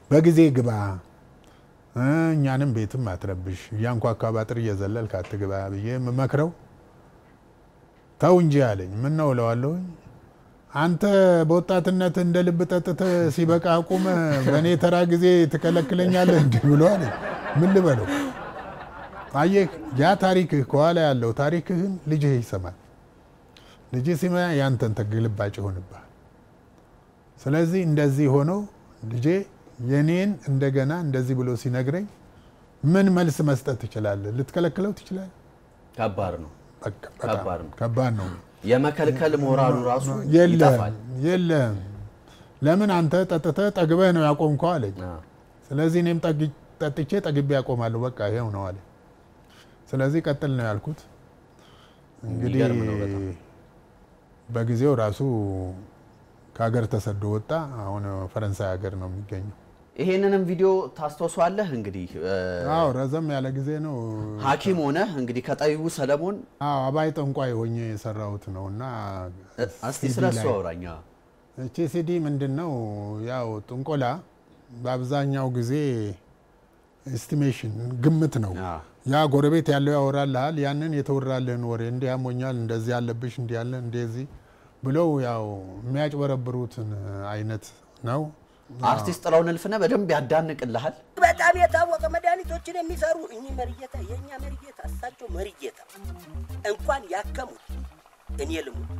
በጊዜ ግባ እ እኛንም ቤትም አትረብሽ፣ እያንኳኳ ባጥር እየዘለልክ አትግባ ብዬ የምመክረው ተው እንጂ አለኝ። ምን ነው እለዋለሁኝ። አንተ በወጣትነት እንደ ልብ ጠጥተህ ሲበቃ አቁመ በእኔ ተራ ጊዜ ትከለክለኛለህ እንዲህ ብሎ አለኝ። ምን ልበለው? አየህ፣ ያ ታሪክህ ከኋላ ያለው ታሪክህን ልጅህ ይሰማል። ልጅህ ሲማ ያንተን ተግልባጭ ይሆንብሃል። ስለዚህ እንደዚህ ሆኖ ልጄ የኔን እንደገና እንደዚህ ብሎ ሲነግረኝ ምን መልስ መስጠት ትችላለህ? ልትከለክለው ትችላለህ? ከባድ ነው። በቃ በጣም ከባድ ነው። ከባድ ነው። የመከልከል ሞራሉ ራሱ የለም ይጠፋል። የለም። ለምን አንተ ጠጥተህ ጠግበህ ነው ያቆምከው አለኝ። አ፣ ስለዚህ እኔም ጠግ- ጠጥቼ ጠግቤ ያቆማለሁ። በቃ ይሄው ነው አለ። ስለዚህ ቀጥል ነው ያልኩት። እንግዲህ የሚገርም ነው በጣም። በጊዜው ራሱ ከሀገር ተሰዶ ወጣ። አሁን ፈረንሳይ ሀገር ነው የሚገኘው። ይሄንንም ቪዲዮ ታስታውሷለህ? እንግዲህ እ፣ አዎ ረዘም ያለ ጊዜ ነው። ሐኪም ሆነህ እንግዲህ ከጠቢቡ ሰለሞን አዎ አባይ ጠንቋይ ሆኜ የሰራሁት ነው እና እ፣ እስቲ ሲዲ ስለ እሱ ላይ- አውራኛ። እቺ ሲዲ ምንድን ነው? ያው ጥንቆላ በአብዛኛው ጊዜ ኤስቲሜሽን ግምት ነው። አ፣ ያ ጎረቤት ያለው ያወራልሃል። ያንን የተወራልህን ወሬ እንዲህ ያሞኛል፣ እንደዚህ ያለብሽ፣ እንዲህ ያለ እንደዚህ ብለው ያው የሚያጭበረብሩትን አይነት ነው። አርቲስት ጥላሁን እልፍነህ በደንብ ያዳንቅልሃል። በጣም የታወቀ መድኃኒቶችን የሚሰሩ እኚህ መሪጌታ የእኛ መሪጌታ እሳቸው መሪጌታ እንኳን ያከሙት እኔ ልሙት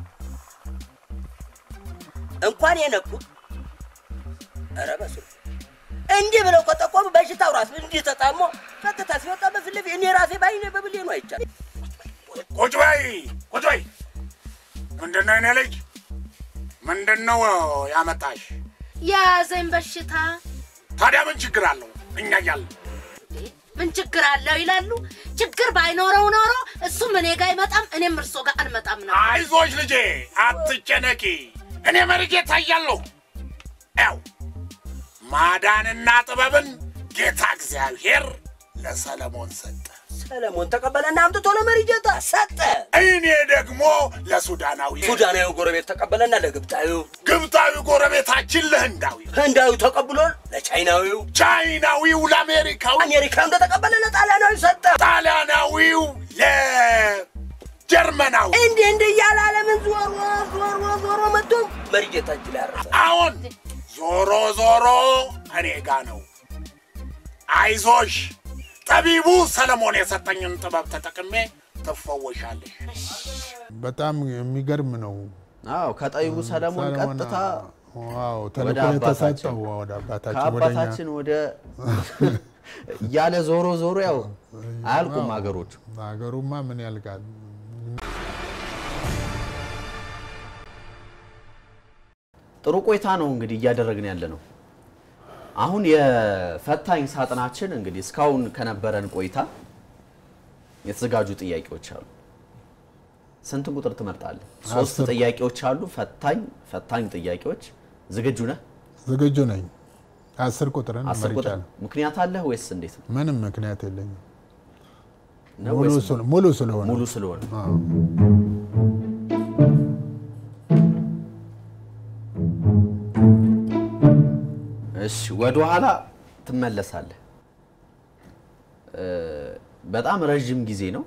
እንኳን የነኩት ኧረ በስመ አብ እንዲህ ብለው ከጠቆሙ በሽታው ራሱ እንዲህ ተጣሞ ቀጥታ ሲወጣ በፊት ለፊት እኔ ራሴ ባይኔ በብሌኑ አይቻል ቁጭ በይ ቁጭ በይ። ምንድን ነው የኔ ልጅ? ምንድን ነው ያመጣሽ? የያዘኝ በሽታ ታዲያ ምን ችግር አለው? እኛ እያለን ምን ችግር አለው ይላሉ። ችግር ባይኖረው ኖሮ እሱም እኔ ጋር አይመጣም፣ እኔም እርሶ ጋር አንመጣም ነው። አይዞሽ ልጄ አትጨነቂ። እኔ መሪጌታ እያለሁ ያው ማዳንና ጥበብን ጌታ እግዚአብሔር ለሰለሞን ሰጠ። ሰለሞን ተቀበለና አምጥቶ ለመሪጌታ ሰጠ። እኔ ደግሞ ለሱዳናዊ ሱዳናዊ ጎረቤት ተቀበለና ለግብፃዊው፣ ግብፃዊ ጎረቤታችን ለህንዳዊ ህንዳዊው ተቀብሎ ለቻይናዊው፣ ቻይናዊው ለአሜሪካዊ አሜሪካ እንደተቀበለ ለጣሊያናዊ ሰጠ። ጣሊያናዊው ለጀርመናዊ እንዲህ እንዲህ እያለ ዓለምን ዞሮ ዞሮ ዞሮ መጥቶ መሪጌታ እጅ ላይ ያረፈ። አሁን ዞሮ ዞሮ እኔ ጋ ነው። አይዞሽ ጠቢቡ ሰለሞን የሰጠኝን ጥበብ ተጠቅሜ ትፈወሻለሽ። በጣም የሚገርም ነው። አዎ ከጠቢቡ ሰለሞን ሰለሞን ቀጥታ ዋው ወደ ተልእኮ አባታችን የተሰጠው ወደ አባታችን ወደ እኛ ከአባታችን ወደ እያለ ዞሮ ዞሮ ያው አያልቁም ሀገሮች። ሀገሩማ ምን ያልቃል? ጥሩ ቆይታ ነው እንግዲህ እያደረግን ያለ ነው። አሁን የፈታኝ ሳጥናችን እንግዲህ እስካሁን ከነበረን ቆይታ የተዘጋጁ ጥያቄዎች አሉ። ስንት ቁጥር ትመርጣለህ? ሶስት አስር። ጥያቄዎች አሉ። ፈታኝ ፈታኝ ጥያቄዎች። ዝግጁ ነህ? ዝግጁ ነኝ። አስር ቁጥርን አስር ቁጥር መርጫለሁ። ምክንያት አለህ ወይስ እንዴት ነው? ምንም ምክንያት የለኝም። ነው ሙሉ ወይስ ስለ- ሙሉ ስለሆነ ሙሉ ስለሆነ አዎ። እሺ ወደ ኋላ ትመለሳለህ። እ፣ በጣም ረዥም ጊዜ ነው።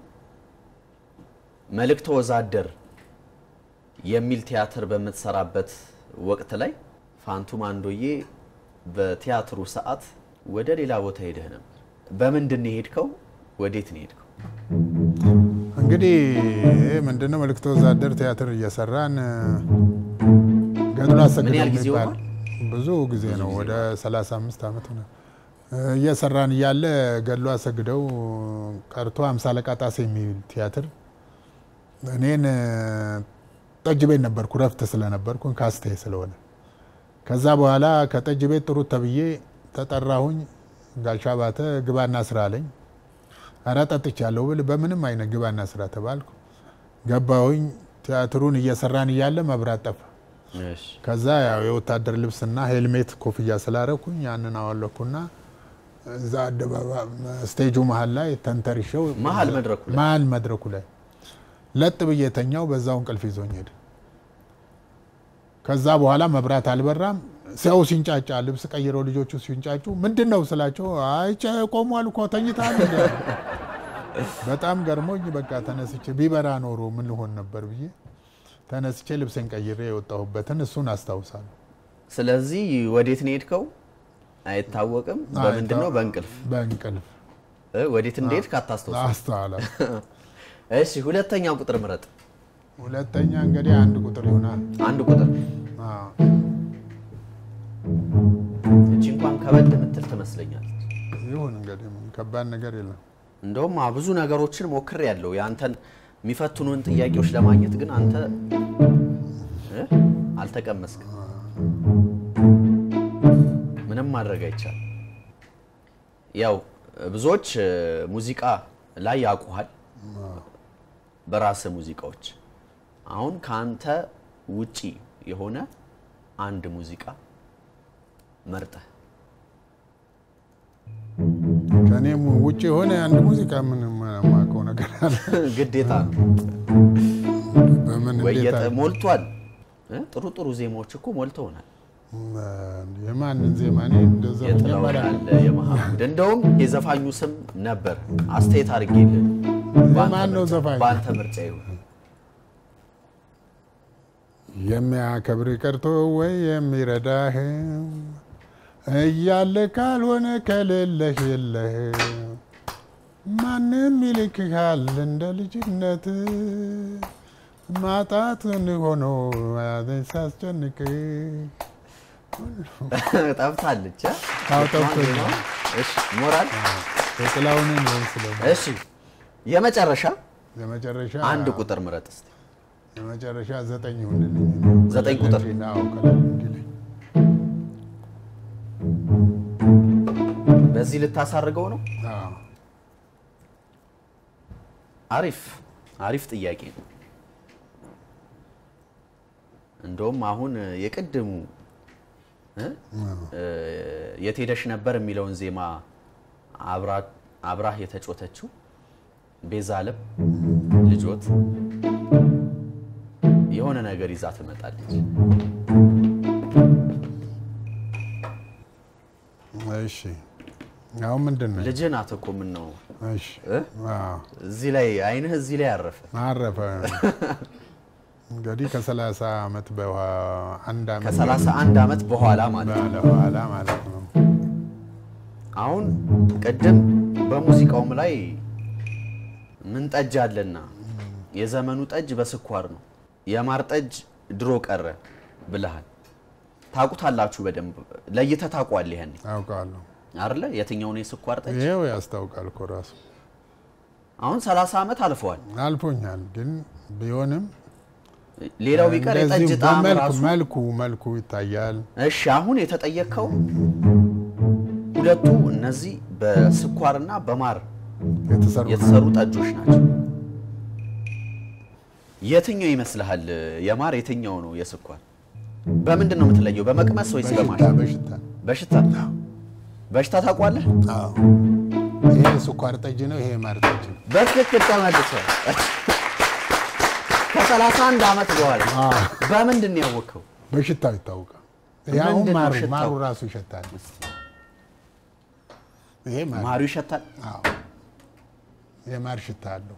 መልእክተ ወዛደር የሚል ቲያትር በምትሰራበት ወቅት ላይ ፋንቱ ማንዶዬ በቲያትሩ ሰዓት ወደ ሌላ ቦታ ሄደህ ነበር። በምንድን ነው የሄድከው? ወዴት ነው የሄድከው? እንግዲህ ይሄ ምንድነው መልእክተ ወዛደር ቲያትር እየሰራን ገድሉ አሰግደው ምን ያህል ጊዜ የሚባል ሆኗል? ብዙ ጊዜ ነው፣ ወደ 35 ዓመት ሆነ። እየሰራን እያለ ገድሉ አሰግደው ቀርቶ አምሳ አለቃ ጣሴ የሚል ቲያትር እኔን ጠጅ ቤት ነበርኩ፣ ረፍት ስለነበርኩ ካስቴ ስለሆነ ከዛ በኋላ ከጠጅ ቤት ጥሩት ተብዬ ተጠራሁኝ። ጋሻ ባተ ግባና ስራ አለኝ። ኧረ ጠጥቻለሁ ብል በምንም አይነት ግባና ስራ ተባልኩ። ገባሁኝ። ቲያትሩን እየሰራን እያለ መብራት ጠፋ። እሺ ከዛ ያው የወታደር ልብስና ሄልሜት ኮፍያ ስላረኩኝ ያንን አወለኩና እዛ አደባባይ ስቴጁ መሀል ላይ ተንተርሸው መሀል መድረኩ ላይ? መሀል መድረኩ ላይ ለጥ ብዬ ተኛው። በዛው እንቅልፍ ይዞኝ ሄደ። ከዛ በኋላ መብራት አልበራም። ሰው ሲንጫጫ ልብስ ቀይረው ልጆቹ ሲንጫጩ ምንድን ነው ስላቸው አይቼ ቆሟል እኮ ተኝታል እንዲ አሉ። በጣም ገርሞኝ በቃ ተነስቼ ቢበራ ኖሮ ምን ልሆን ነበር ብዬ ተነስቼ ልብሴን ቀይሬ የወጣሁበትን እሱን አስታውሳለሁ። ስለዚህ ወዴት ነው የሄድከው? አይታወቅም። በምንድን ነው? በእንቅልፍ በእንቅልፍ እ፣ ወዴት እንደሄድክ አታስታውስም። አስተዋላ። እሺ፣ ሁለተኛ ቁጥር ምረጥ። ሁለተኛ እንግዲህ አንድ ቁጥር ይሆናል። አንድ ቁጥር አዎ። እቺ እንኳን ከበድ የምትል ትመስለኛለች። ይሁን እንግዲህ ከባድ ነገር የለም። እንደውም አ- ብዙ ነገሮችን ሞክር ያለው የአንተን የሚፈትኑን ጥያቄዎች ለማግኘት ግን አንተ እ? አልተቀመስክም። ምንም ማድረግ አይቻልም። ያው ብዙዎች እ፣ ሙዚቃ ላይ ያውቁሃል በራስህ ሙዚቃዎች። አሁን ከአንተ ውጪ የሆነ አንድ ሙዚቃ መርጠህ ከእኔም ውጭ የሆነ አንድ ሙዚቃ ምን የማውቀው ነገር አለ? ግዴታ ነው። በምን ወይ እንዴት የጠ- አለ? ሞልቷል። እ? ጥሩ ጥሩ ዜማዎች እኮ ሞልተውናል። የማንን ዜማ እኔ እንደዛ የጥላውን መጀመሪያ አለ የመሐመድ እንደውም የዘፋኙ ስም ነበር አስተያየት አድርጌልን የማን ነው ዘፋኝ? በአንተ ምርጫ ይሁን የሚያከብር ቀርቶ ወይ የሚረዳህ እያለ ካልሆነ ከሌለህ የለህ ማንም ይልክሃል እንደ ልጅነት ማጣትን ሆኖ ያዘኝ ሳስጨንቅ ጠፍታለች እ? አዎ፣ ጠፍቶኛል። እሺ ሞራል የጥላሁንን ነው ስለ እሺ የመጨረሻ የመጨረሻ አንድ ቁጥር ምረጥ እስቲ የመጨረሻ ዘጠኝ ይሁንልኝ። ዘጠኝ ቁጥር? አዎ፣ ቀለል እንዲለኝ። በዚህ ልታሳርገው ነው አዎ። አሪፍ አሪፍ ጥያቄ ነው እንደውም አሁን የቅድሙ እ? እ፣ የት ሄደሽ ነበር የሚለውን ዜማ አብራ- አብራህ የተጮተችው ቤዛ አለም ልጆት የሆነ ነገር ይዛ ትመጣለች። እሺ አሁን ምንድን ነው? ልጅህ ናት እኮ ምን ነው እሺ እ? አዎ፣ እዚህ ላይ አይንህ እዚህ ላይ አረፈ። አረፈ እንግዲህ ከሰላሳ ዓመት በአንድ ዓመት ከሰላሳ አንድ ዓመት በኋላ ማለት ነው። በኋላ ማለት ነው። አሁን ቅድም በሙዚቃውም ላይ ምን ጠጅ አለና የዘመኑ ጠጅ በስኳር ነው፣ የማር ጠጅ ድሮ ቀረ ብለሃል። ታውቁታላችሁ በደንብ ለይተህ ታውቋለህ። ያኔ አውቃለሁ። አይደለ የትኛውን የስኳር ጠጅ? ይሄው ያስታውቃል እኮ ራሱ አሁን 30 ዓመት አልፈዋል። አልፎኛል። ግን ቢሆንም ሌላው ቢቀር የጠጅ እንደዚሁ ጣዕም በመልኩ ራሱ መልኩ መልኩ ይታያል። እሺ አሁን የተጠየቅከው ሁለቱ እነዚህ በስኳርና በማር የተሰሩ የተሰሩ ጠጆች ናቸው። የትኛው ይመስልሃል? የማር የትኛው ነው የስኳር? በምንድን ነው የምትለየው? በመቅመስ ወይስ በሽታ በማሽን? በሽታ በሽታ በሽታ ታውቋለህ? አዎ። ይሄ ስኳር ጠጅ ነው፣ ይሄ ማር ጠጅ ነው። በትክክል ተመልሷል። ከሰላሳ አንድ ዓመት በኋላ አዎ። በምንድን ነው ያወቅኸው? በሽታው ይታወቃል። ይሄ አሁን ምንድን ነው ማሩ ሽታው? ማሩ ራሱ ይሸታል። ይሄ ማር ማሩ ይሸታል። አዎ የማር ሽታ አለው።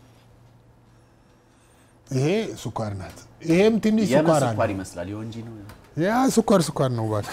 ይሄ ስኳር ናት። ይሄም ትንሽ የምን ስኳር ስኳር አለው። ይመስላል? የወንጂ ነው። ያ ስኳር ስኳር ነው እባክህ።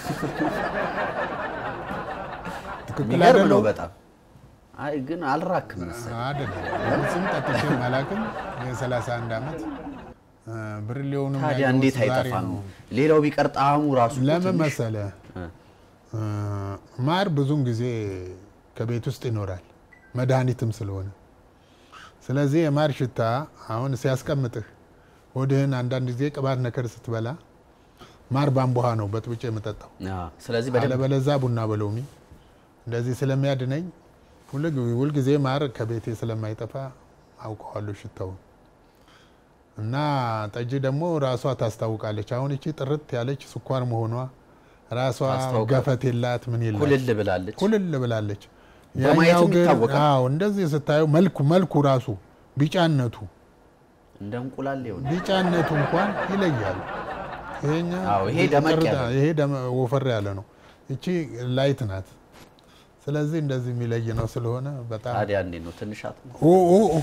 ትክክል የሚገርም ነው አይደለም? በጣም። አይ ግን አልራክም መሰለኝ። አይደለም ስም ጠጥቼ አላውቅም። የ31 ዓመት እ፣ ብርሌውንም ታዲያ ያየሁት እንዴት ዛሬ አይጠፋም? ነው። ሌላው ቢቀር ጣዕሙ ራሱ እኮ ለምን ትንሽ- መሰለ እ። እ፣ ማር ብዙውን ጊዜ ከቤት ውስጥ ይኖራል መድኃኒትም ስለሆነ ስለዚህ የማር ሽታ አሁን ሲያስቀምጥህ ሆድህን አንዳንድ ጊዜ ቅባት ነገር ስትበላ ማር ባንቧ ነው በጥብጬ የምጠጣው አዎ። ስለዚህ በደንብ አለበለዛ ቡና በሎሚ እንደዚህ ስለሚያድነኝ ሁል- ሁልጊዜ ማር ከቤቴ ስለማይጠፋ አውቀዋለሁ ሽታውን እና ጠጅ ደግሞ ራሷ ታስታውቃለች። አሁን እቺ ጥርት ያለች ስኳር መሆኗ ራሷ ታስታውቃለች። ገፈት የላት ምን የላት ኩልል ብላለች። ኩልል ብላለች። በማየትም ያኛው ግን ይታወቃል። አዎ እንደዚህ ስታየው መልኩ መልኩ ራሱ ቢጫነቱ እንደ እንቁላል ይሆን ቢጫነቱ እንኳን ይለያል። ይሄኛ አዎ፣ ይሄ ደመቅ ጭርታ- ያለ ነው። ይሄ ደመ- ወፈር ያለ ነው። እቺ ላይት ናት። ስለዚህ እንደዚህ የሚለይ ነው ስለሆነ በጣም ታዲያ እንዴት ነው ትንሽ አት- ኦ ኦ ኦ፣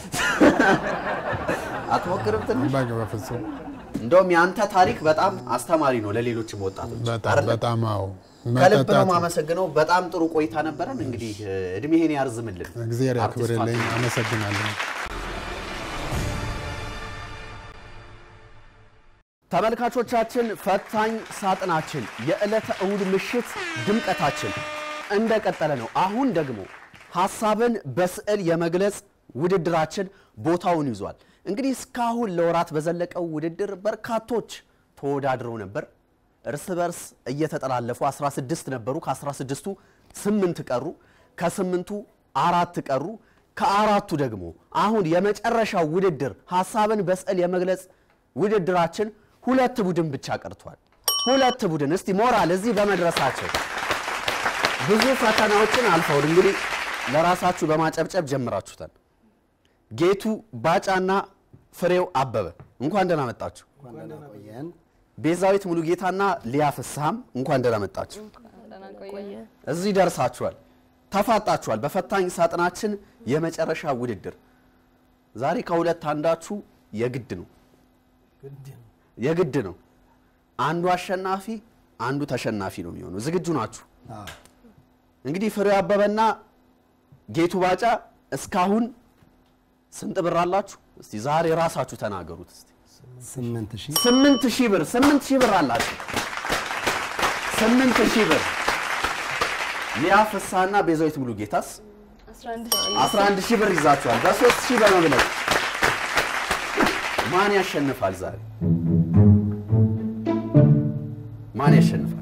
አትሞክርም ትንሽ? በቃ በፍጹም እንደውም የአንተ ታሪክ በጣም አስተማሪ ነው ለሌሎችም ወጣቶች በጣም አይደለ? በጣም አዎ ከልብ ነው መጠጣት የማመሰግነው። በጣም ጥሩ ቆይታ ነበረን። እንግዲህ እ፣ እድሜህን ያርዝምልን። እግዚአብሔር አርቲስት ያክብርልኝ። ፋሲል። አመሰግናለሁ። ተመልካቾቻችን ፈታኝ ሳጥናችን የዕለተ እሁድ ምሽት ድምቀታችን እንደቀጠለ ነው። አሁን ደግሞ ሀሳብን በስዕል የመግለጽ ውድድራችን ቦታውን ይዟል። እንግዲህ እስካሁን ለወራት በዘለቀው ውድድር በርካቶች ተወዳድረው ነበር። እርስ በርስ እየተጠላለፉ 16 ነበሩ። ከ16ቱ ስምንት ቀሩ። ከስምንቱ አራት ቀሩ። ከአራቱ ደግሞ አሁን የመጨረሻው ውድድር ሀሳብን በስዕል የመግለጽ ውድድራችን ሁለት ቡድን ብቻ ቀርቷል። ሁለት ቡድን እስቲ ሞራል እዚህ በመድረሳቸው ብዙ ፈተናዎችን አልፈው እንግዲህ ለራሳችሁ በማጨብጨብ ጀምራችሁታል። ጌቱ ባጫና ፍሬው አበበ እንኳን ደህና መጣችሁ። ቤዛዊት ሙሉጌታና ሊያ ፍስሐም እንኳን ደህና መጣችሁ። እዚህ ደርሳችኋል፣ ተፋጣችኋል። በፈታኝ ሳጥናችን የመጨረሻ ውድድር ዛሬ ከሁለት አንዳችሁ የግድ ነው የግድ ነው። አንዱ አሸናፊ አንዱ ተሸናፊ ነው የሚሆነው። ዝግጁ ናችሁ? እንግዲህ ፍሬው አበበና ጌቱ ባጫ እስካሁን ስንት ብር አላችሁ? እስቲ ዛሬ ራሳችሁ ተናገሩት። እስቲ ስምንት ሺህ ስምንት ሺህ ብር ስምንት ሺህ ብር አላችሁ። ስምንት ሺህ ብር ሊያ ፍስሐና ቤዛዊት ሙሉ ጌታስ 11 ሺህ ብር ይዛችኋል። በሶስት ሺህ በመብለጥ ማን ያሸንፋል ዛሬ? ማን ያሸንፋል?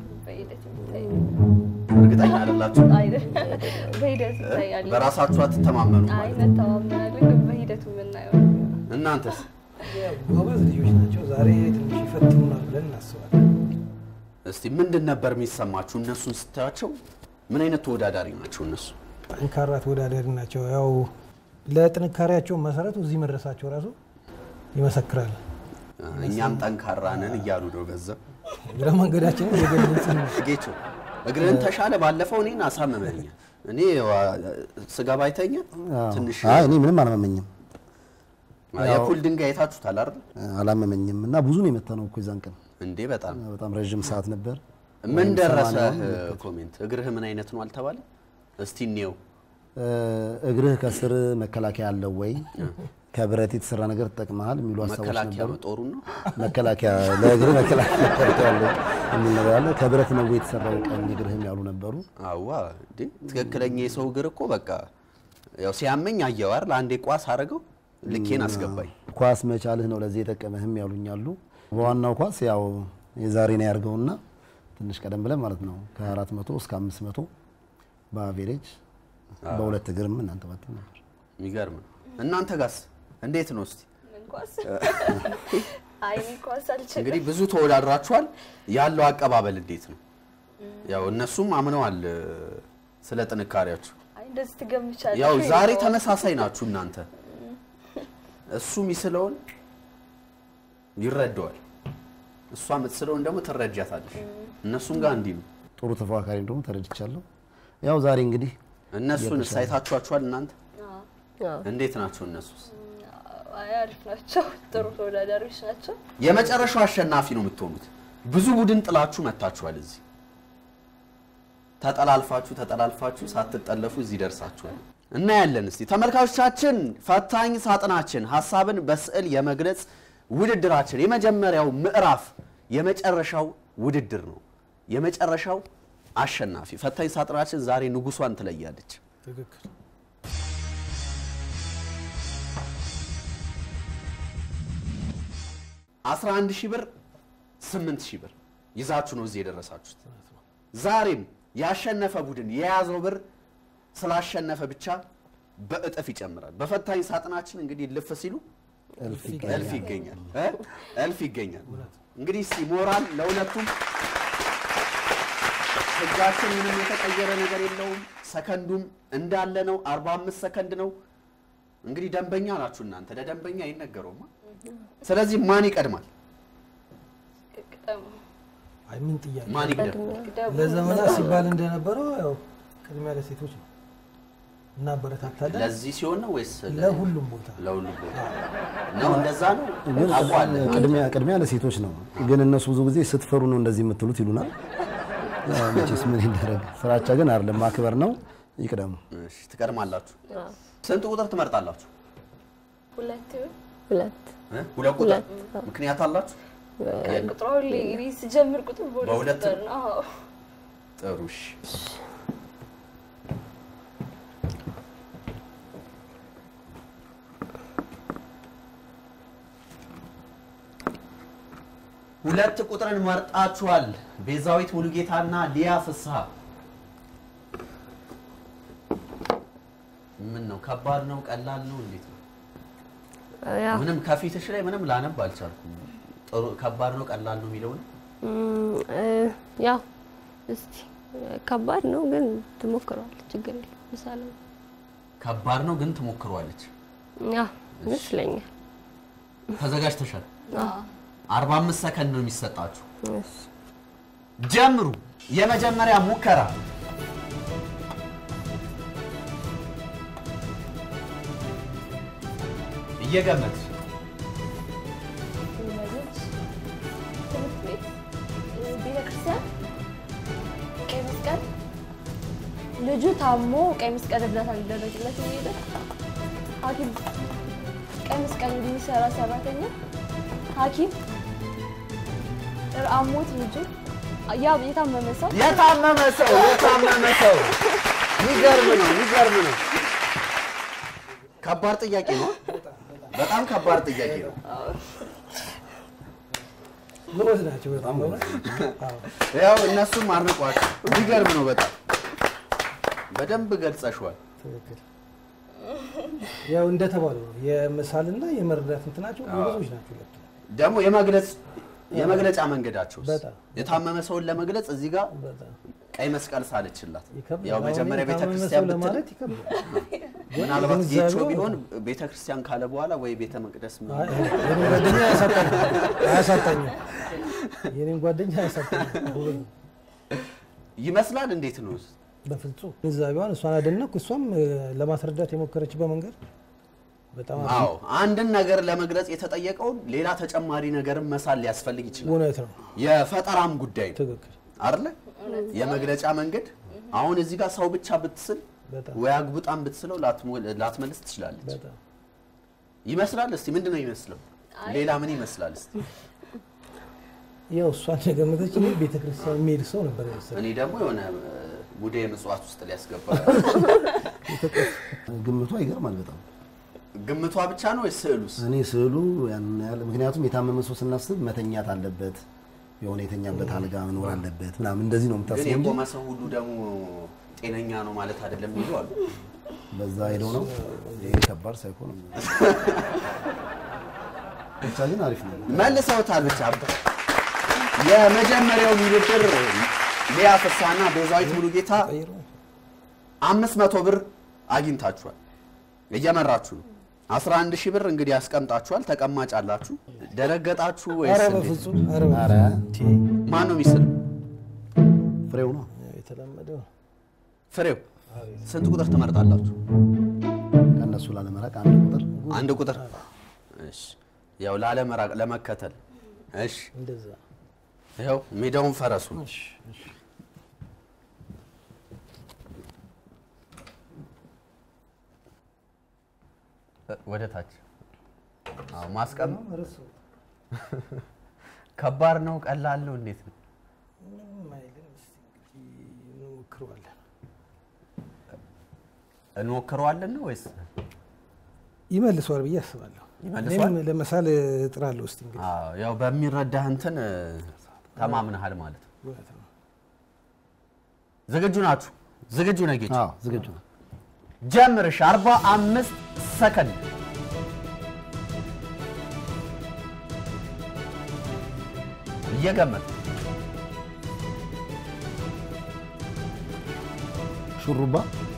እርግጠኛ አይደላችሁ? በሂደት ይታያል። በራሳችሁ አትተማመኑ አይ ማለት ነው። እንተማመናለን፣ ግን በሂደቱ የምናየው ነው። እናንተስ ጎበዝ ልጆች ናቸው። ዛሬ ትንሽ ይፈትኑናል ብለን እናስባለን። እስቲ ምንድን ነበር የሚሰማችሁ እነሱን ስታያቸው? ምን አይነት ተወዳዳሪ ናቸው እነሱ? ጠንካራ ተወዳዳሪ ናቸው። ያው ለጥንካሬያቸው መሰረቱ እዚህ መድረሳቸው ራሱ ይመሰክራል። እኛም ጠንካራ ነን እያሉ ነው። ገንዘብ እግረ መንገዳችንን የገለጽን ነው። ጌቾ እግርህን ተሻለ። ባለፈው እኔን አሳመመኝ። እኔ ዋ- ስገባ አይተኛ ትንሽ አይ እኔ ምንም አላመመኝም የፑል ድንጋይ አይታችሁታል አይደል አላመመኝም እና ብዙ ነው የመታነው እኮ የዛን ቀን እንዴ? በጣም በጣም ረዥም ሰዓት ነበር። ምን ወይም ደረሰ ሰማንያውን ኮሜንት? እግርህ ምን አይነት ነው አልተባለ? እስቲ እንየው። እ፣ እግርህ ከስር መከላከያ አለው ወይ ከብረት የተሰራ ነገር ተጠቅመሃል የሚሉ ሀሳቦች መከላከያ ነበሩ። ጦሩን ነው መከላከያ ለእግርህ መከላከያ አለው የሚል ነገር አለ። ከብረት ነው ወይ የተሰራው ቀኝ እግርህም ያሉ ነበሩ። አዋ እንዴ ትክክለኛ የሰው እግር እኮ በቃ ያው ሲያመኝ አየው አይደል? አንዴ ቋስ አረገው ልኬን አስገባኝ። ኳስ መቻልህ ነው ለዚህ የጠቀመህም ያሉኛሉ። በዋናው ኳስ ያው የዛሬ ነው ያርገውና ትንሽ ቀደም ብለን ማለት ነው ከ400 እስከ 500 በአቬሬጅ በሁለት እግርም እናንተ ባትል ነበር። የሚገርም ነው። እናንተ ጋስ እንዴት ነው እስቲ? ምን ኳስ አይ እኔ ኳስ አልችልም። እንግዲህ ብዙ ተወዳድራችኋል። ያለው አቀባበል እንዴት ነው? ያው እነሱም አምነዋል እ፣ ስለ ጥንካሬያችሁ። አይ እንደዚህ ትገምቻለሽ ያው ወይ ዛሬ ነው? ተመሳሳይ ናችሁ እናንተ። እሱ የሚስለውን ይረዳዋል፣ እሷ የምትስለውን ደግሞ ትረጃታለሽ። እነሱም ጋር እንዲህ ነው። ጥሩ ተፎካካሪ እንደሆኑ ተረድቻለሁ። ያው ዛሬ እንግዲህ እነሱን ሳይታችኋቸዋል እናንተ አዎ። እንዴት ናቸው እነሱስ? አይ አሪፍ ናቸው። ጥሩ ተወዳዳሪዎች ናቸው። የመጨረሻው አሸናፊ ነው የምትሆኑት። ብዙ ቡድን ጥላችሁ መታችኋል። እዚህ ተጠላልፋችሁ ተጠላልፋችሁ ሳትጠለፉ እዚህ ደርሳችኋል። እናያለን። እስቲ ተመልካቾቻችን፣ ፈታኝ ሳጥናችን ሀሳብን በስዕል የመግለጽ ውድድራችን የመጀመሪያው ምዕራፍ የመጨረሻው ውድድር ነው። የመጨረሻው አሸናፊ ፈታኝ ሳጥናችን ዛሬ ንጉሷን ትለያለች። ትክክል። አስራ አንድ ሺህ ብር ስምንት ሺህ ብር ይዛችሁ ነው እዚህ የደረሳችሁት። ዛሬም ያሸነፈ ቡድን የያዘው ብር ስላሸነፈ ብቻ በእጥፍ ይጨምራል። በፈታኝ ሳጥናችን እንግዲህ ልፍ ሲሉ እልፍ እልፍ ይገኛል እ? እልፍ ይገኛል። እንግዲህ እስቲ ሞራል ለሁለቱም። ህጋችን ምንም የተቀየረ ነገር የለውም። ሰከንዱም እንዳለ ነው። 45 ሰከንድ ነው። እንግዲህ ደንበኛ ናችሁ እናንተ፣ ለደንበኛ አይነገረውማ። ስለዚህ ማን ይቀድማል? ቅጠሙ አይ ምን ጥያቄ ማን ይቅደም? ለዘመናት ሲባል እንደነበረው ያው ቅድሚያ ለሴቶች ነው እናበረታታለን። ለዚህ ሲሆን ነው ወይስ ለ- ለሁሉም ቦታ ለሁሉም ቦታ ነው? እንደዛ ነው ግን ታውቀዋለህ? ቅድሚያ ቅድሚያ ለሴቶች ነው። ግን እነሱ ብዙ ጊዜ ስትፈሩ ነው እንደዚህ የምትሉት ይሉናል። ያው መቼስ ምን ይደረግ፣ ፍራቻ ግን አይደለም ማክበር ነው። ይቅደሙ። እሺ፣ ትቀድማላችሁ። ስንት ቁጥር ትመርጣላችሁ? ሁለት ይሁን ሁለት እ? ሁለት ቁጥር ሁለት። ምክንያት አላችሁ? ቁጥሩ ሁሌ እኔ ስጀምር ቁጥር በሁለት በሁለት ቁጥር ነው። አዎ። ጥሩ እሺ። ሁለት ቁጥርን መርጣችኋል። ቤዛዊት ሙሉጌታና ሊያ ፍስሐ። ምን ነው ከባድ ነው ቀላል ነው እንዴት ነው? ያው ምንም ከፊትሽ ላይ ምንም ላነብ አልቻልኩም። ጥሩ ከባድ ነው ቀላል ነው የሚለውን እም፣ እ፣ ያው እስቲ ከባድ ነው ግን ትሞክረዋለች፣ ችግር የለም። ምሳሌ ከባድ ነው ግን ትሞክሯለች። ያው ይመስለኛል። ተዘጋጅተሻል? አዎ። 45 ሰከንድ ነው የሚሰጣችሁ። እሺ። ጀምሩ። የመጀመሪያ ሙከራ እየገመትሽ ወላጆች፣ ትምህርት ቤት፣ ቤተ ክርስቲያን፣ ቀይ መስቀል ልጁ ታሞ ቀይ መስቀል እርዳታ ሊደረግለት የሚሄደ ሐኪም ቀይ መስቀል የሚሰራ ሰራተኛ ሐኪም አሞት ልጁ ያ የታመመ ሰው የታመመ ሰው የታመመ ሰው የሚገርም ነው የሚገርም ነው። ከባድ ጥያቄ ነው። በጣም ከባድ ጥያቄ ነው። ጎበዝ ናቸው በጣም በእውነት። አዎ። ያው እነሱም አድንቋቸው። የሚገርም ነው በጣም በደንብ ገልጸሽዋል። ትክክል። ያው እንደተባለው ነው የምሳልና የመረዳት እንትናቸው ጎበዞች ናቸው ሁለቱ። ደግሞ የመግለጽ የመግለጫ መንገዳቸው በጣም የታመመ ሰውን ለመግለጽ እዚህ ጋር በጣም ቀይ መስቀል ሳለችላት። ይከብዳል። ያው አሁን መጀመሪያ ቤተ የታመመ ክርስቲያን ሰው ብትል ለማለት ይከብዳል። ምናልባት ግንዛቤው- ጌቾ ቢሆን ቤተ ክርስቲያን ካለ በኋላ ወይ ቤተ መቅደስ አይ፣ ምናምን የኔን ጓደኛ አያሳጣኝም አያሳጣኝም። የኔን ጓደኛ አያሳጣኝም። ጎበዝ ነው። ይመስላል። እንዴት ነው? በፍጹም ግንዛቤዋን እሷን አደነኩ። እሷም እ፣ ለማስረዳት የሞከረችበት መንገድ በጣም አሪፍ አዎ ነው። አንድን ነገር ለመግለጽ የተጠየቀውን ሌላ ተጨማሪ ነገርም መሳል ሊያስፈልግ ይችላል። እውነት ነው። የፈጠራም ጉዳይ ነው ትክክል። አይደለ? የመግለጫ መንገድ አሁን እዚህ ጋር ሰው ብቻ ብትስል በጣም ወይ አግቡጣም ብትስለው ላትሞ- ላትመልስ ትችላለች። በጣም ይመስላል። እስቲ ምንድን ነው ይመስለው? ሌላ ምን ይመስላል? እስቲ ያው እሷን የገመተች እኔ ቤተክርስቲያን የሚሄድ ሰው ነበር የመሰለኝ። እኔ ደግሞ የሆነ ጉዳይ ምጽዋት ውስጥ ሊያስገባ ግምቷ ይገርማል በጣም። ግምቷ ብቻ ነው ወይስ ስዕሉስ? እኔ ስዕሉ ያን ያህል ምክንያቱም የታመመ ሰው ስናስብ መተኛት አለበት፣ የሆነ የተኛበት አልጋ መኖር አለበት ምናምን እንደዚህ ነው ግን የምታስበው እንጂ የቆመ ሰው ሁሉ ደግሞ ጤነኛ ነው ማለት አይደለም የሚሉ አሉ። በዛ ሄደው ነው ይሄ ከባድ ሳይኮን ብቻ ግን አሪፍ ነው። መልሰውታል። ብቻ የመጀመሪያው ውድድር ሊያ ፍስሐና ቤዛዊት ሙሉጌታ አምስት መቶ ብር አግኝታችኋል። እየመራችሁ ነው። 11 ሺህ ብር እንግዲህ ያስቀምጣችኋል። ተቀማጭ አላችሁ። ደነገጣችሁ ወይስ ኧረ እንዴት? በፍጹም ኧረ ኧረ በፍጹም ማን ነው የሚስል? ፍሬው ነው። የተለመደው ፍሬው ስንት ቁጥር ትመርጣላችሁ? ከእነሱ ላለመራቅ አንድ ቁጥር አንድ ቁጥር። እሺ፣ ያው ላለመራቅ ለመከተል። እሺ፣ እንደዛ ይኸው ሜዳውን ፈረሱ። ወደ ታች አዎ፣ ማስቀም እርሱ ከባድ ነው ቀላል ነው እንዴት ነው? ምንም አይልም። እስኪ እንግዲህ እንሞክረዋለን። እንሞክረዋለን ነው ወይስ ይመልሰዋል ብዬ አስባለሁ። ይመልሰዋል? እኔም ለመሳል እጥራለሁ። እስኪ እንግዲህ አዎ፣ ያው በሚረዳህ እንትን እ፣ ተማምነሃል ማለት ነው። እውነት ነው። ዝግጁ ናችሁ? ዝግጁ ነህ ጌች? አዎ ዝግጁ ነው። ጀምርሽ 45 ሰከንድ እየገመት ሹሩባ፣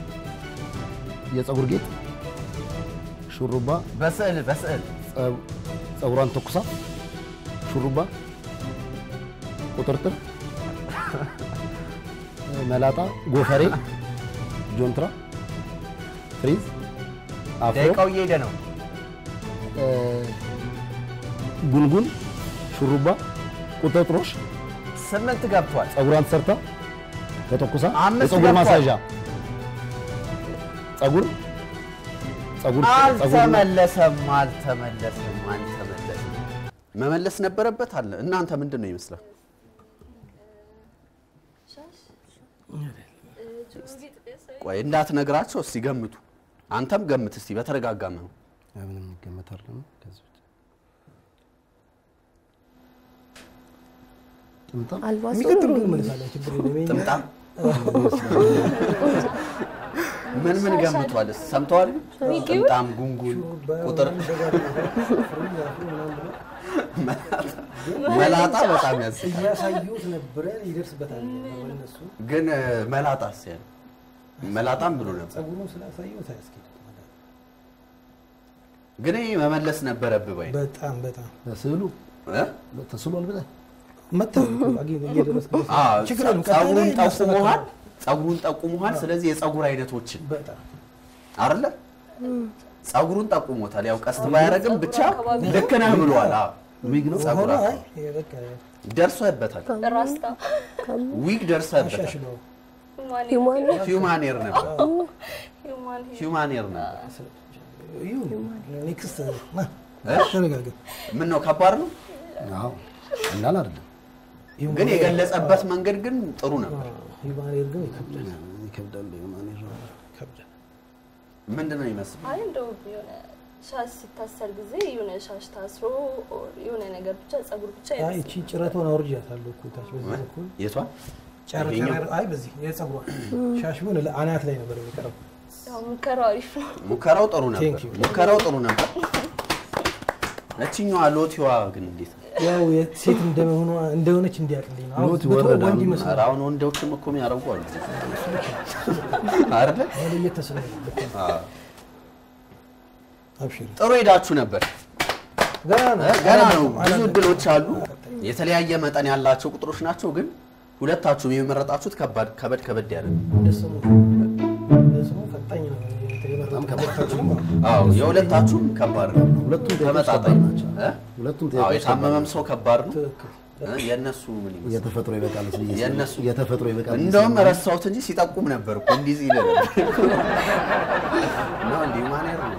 የፀጉር ጌጥ፣ ሹሩባ፣ በስዕል በስዕል ጸ- ፀጉሯን ተኩሳ፣ ሹሩባ፣ ቁጥርጥር፣ መላጣ፣ ጎፈሬ፣ ጆንትራ፣ ፍሪዝ፣ አፍሮ፣ ደቂቃው እየሄደ ነው። እ፣ ጉንጉን፣ ሹሩባ፣ ቁጥጥሮሽ፣ ስምንት ገብቷል። ጸጉሯን ተሰርታ ተተኩሳ፣ አምስት የጸጉር ገብቷል። ማሳዣ፣ ጸጉር ጸጉር ጸጉር አልተመለሰም፣ አልተመለሰም፣ አልተመለሰም። መመለስ ነበረበት አለ። እናንተ ምንድን ነው ይመስላል? ቆይ እንዳትነግራቸው እስቲ ገምቱ። አንተም ገምት እስቲ በተረጋጋ ነው። ምንም ይገመታል ነው ከዚህ ውጭ ጥምጣም አልባሱ የሚቀጥለው እመልሳለሁ፣ ችግር የለም። የኛ- ጥምጣም ምን ምን ገምቷል? እስቲ ሰምተዋል? ጥምጣም፣ ጉንጉን፣ ቁጥር፣ መላጣ በጣም ያስ እያሳዩት ነበረ ይደርስበታል። እነሱ ግን እ፣ መላጣስ ያለ መላጣም ብሎ ነበር። ጸጉሩን ስላሳዩት አያስኬድም። ግን ይሄ መመለስ ነበረብህ ወይ? በጣም በጣም በስዕሉ እ? ተስሏል ብለህ መታወቅ እየደረስኩበት አ፣ ችግር የለም። ቀጣይ ጸጉሩን ላይ ጠቁመሃል፣ ጸጉሩን ጠቁመሃል። ስለዚህ የጸጉር አይነቶችን በጣም አይደለ ጸጉሩን ጠቁሞታል። ያው ቀስት ባያደርግም ብቻ ልክ ነህ ብሏል። አዎ ዊግ ነው ጸጉር ሆኖ አዎ። አይ በቃ ደርሶበታል። ራስታ ዊግ ደርሶበታል። አሻሽለው ሂውማን ሂውማን ኤር ነበር። ሂውማን ሂውማን ኤር ነበር። ይሁን ኔክስት ና እ? ተረጋጋ። ምን ነው ከባድ ነው፣ አዎ ቀላል አይደለም ይሁን ግን የገለጸበት መንገድ ግን ጥሩ ነበር። ሂውማኔር ግን ይከብዳል ይከብዳል የማኔር ይከብዳል። ምንድን ነው ይመስል አይ እንደው የሆነ ሻሽ ሲታሰር ጊዜ የሆነ ሻሽ ታስሮ ኦር የሆነ ነገር ብቻ ጸጉር ብቻ አይ ይመስል እቺ ጭረቷን አውርጃታለሁ እኮ ታች በዚህ በኩል የቷ ጨር ይሄኛው? ጨር አይ በዚህ የጸጉሯ ሻሽ ቢሆን አናት ላይ ነበር የሚቀረው። ያው ሙከራው አሪፍ ነው። ሙከራው ጥሩ ነበር። Thank you. ሙከራው ጥሩ ነበር። እችኛዋ ሎቲዋ ግን እንዴት ነው? ያው ሴት እንደመሆኗ እንደሆነች እንዲያቅልኝ ነው። አሁን ሎት ብትሆን ወረዳ ወንድ ነው። ይመስላል። ኧረ አሁን ወንዶችም እኮ የሚያደርጉ አሉ አይደለ? መለየት ተስኖ አዎ። አብሽሪ ጥሩ ሄዳችሁ ነበር። ገና ነው እ? ገና ነው። ብዙ አላለቀም። እድሎች አሉ። የተለያየ መጠን ያላቸው ቁጥሮች ናቸው። ግን ሁለታችሁም የመረጣችሁት ከባድ ከበድ ከበድ ያለ ነው። እንደ ስሙ እንደ ስሙ ፈጣኝ ነው የመረጥኩት። አዎ የሁለታችሁም ከባድ ነው። ሁለቱም ጥያቄዎች ተመጣጣኝ ከባድ ናቸው። እ? ሁለቱም አዎ ጥያቄዎች የታመመም ሰው ከባድ ነው። ትክክል። እ? የእነሱ ምን ይመስላል? የተፈጥሮ ይበቃል ብዬ ስለ- የእነሱ የተፈጥሮ ይበቃል ብዬ እንደውም ስለ- ረሳሁት እንጂ ሲጠቁም ነበር እኮ እንዲህ ሲል ነበር። ነው እንዲህ ማኔር ነው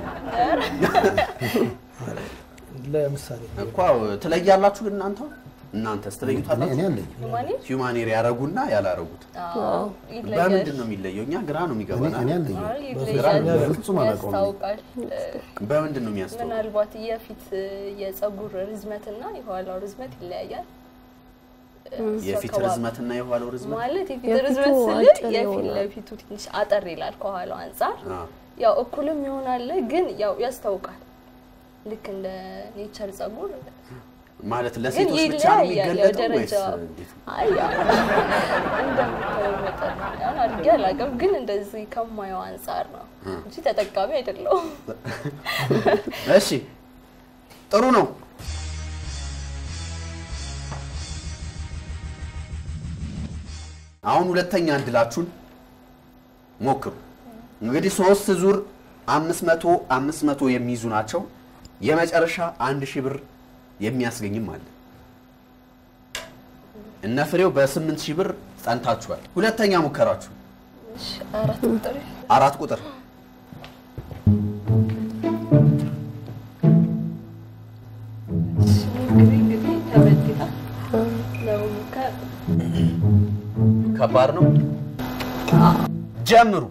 ለምሳሌ እኮ ትለያላችሁ። ግን እናንተ እናንተስ እኔ ትለዩታላችሁ? እኔ አለኝ ሂውማኔር ሂውማኔር ያረጉና ያላረጉት አዎ ይለያል። በምንድን ነው የሚለየው? እኛ ግራ ነው እኔ የሚገባና እኔ አለኝ አይ ይለያል። በፍጹም አላውቀውም። ያስታውቃል። በምንድን ነው የሚያስተው? ምናልባት የፊት የጸጉር ርዝመትና የኋላው ርዝመት ይለያያል። እሱ የፊት አካባቢ- ርዝመትና የኋላው ርዝመት ማለት የፊት የፊቱ ርዝመት ስል አጭር የፊት ይሆናል። ለፊቱ ትንሽ አጠር ይላል ከኋላው አንጻር አ፣ ያው እኩልም ይሆናል፣ ግን ያው ያስታውቃል። ልክ እንደ ኔቸር ጸጉር ማለት ግን ለሴቶች ብቻ ነው ይለያያል። ያው የሚገለጠው ወይስ ደረጃ እንዴት ነው? አይ ያው እንደምታየው መጠን ያን አድርጌ አላውቅም፣ ግን እንደዚህ ከማየው አንጻር ነው እንጂ ተጠቃሚ አይደለሁም። እሺ ጥሩ ነው። አሁን ሁለተኛ እድላችሁን ሞክሩ። እንግዲህ ሶስት ዙር አምስት መቶ አምስት መቶ የሚይዙ ናቸው። የመጨረሻ አንድ ሺህ ብር የሚያስገኝም አለ። እነ ፍሬው በስምንት ሺህ ብር ጸንታችኋል። ሁለተኛ ሙከራችሁ እሺ፣ አራት ቁጥር አራት ቁጥር እሺ፣ እንግዲህ እንግዲህ ከበድ ይላል ለሙከራ ከባድ ነው። ጀምሩ።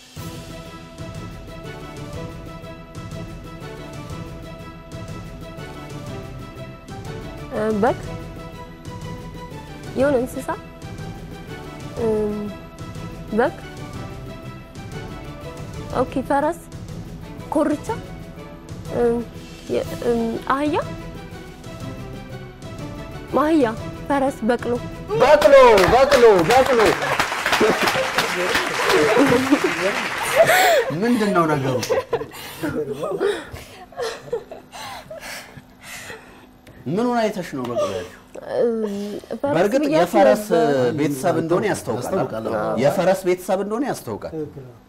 እ፣ በግ የሆነ እንስሳ እም፣ በግ ኦኬ፣ ፈረስ፣ ኮርቻ፣ እም፣ የ- እም፣ አህያ፣ ማህያ፣ ፈረስ፣ በቅሎ በቅሎ በቅሎ በቅሎ ምንድን ነው ነገሩ? ምኑን አይተሽ ነው በቅሎ ያልሽው? ፈረስ በእርግጥ ብያት የፈረስ ነበር። ቤተሰብ እንደሆነ ያስታውቃል። ያስታውቃል። አይደል? የፈረስ ቤተሰብ እንደሆነ ያስታውቃል። ትክክል ነው።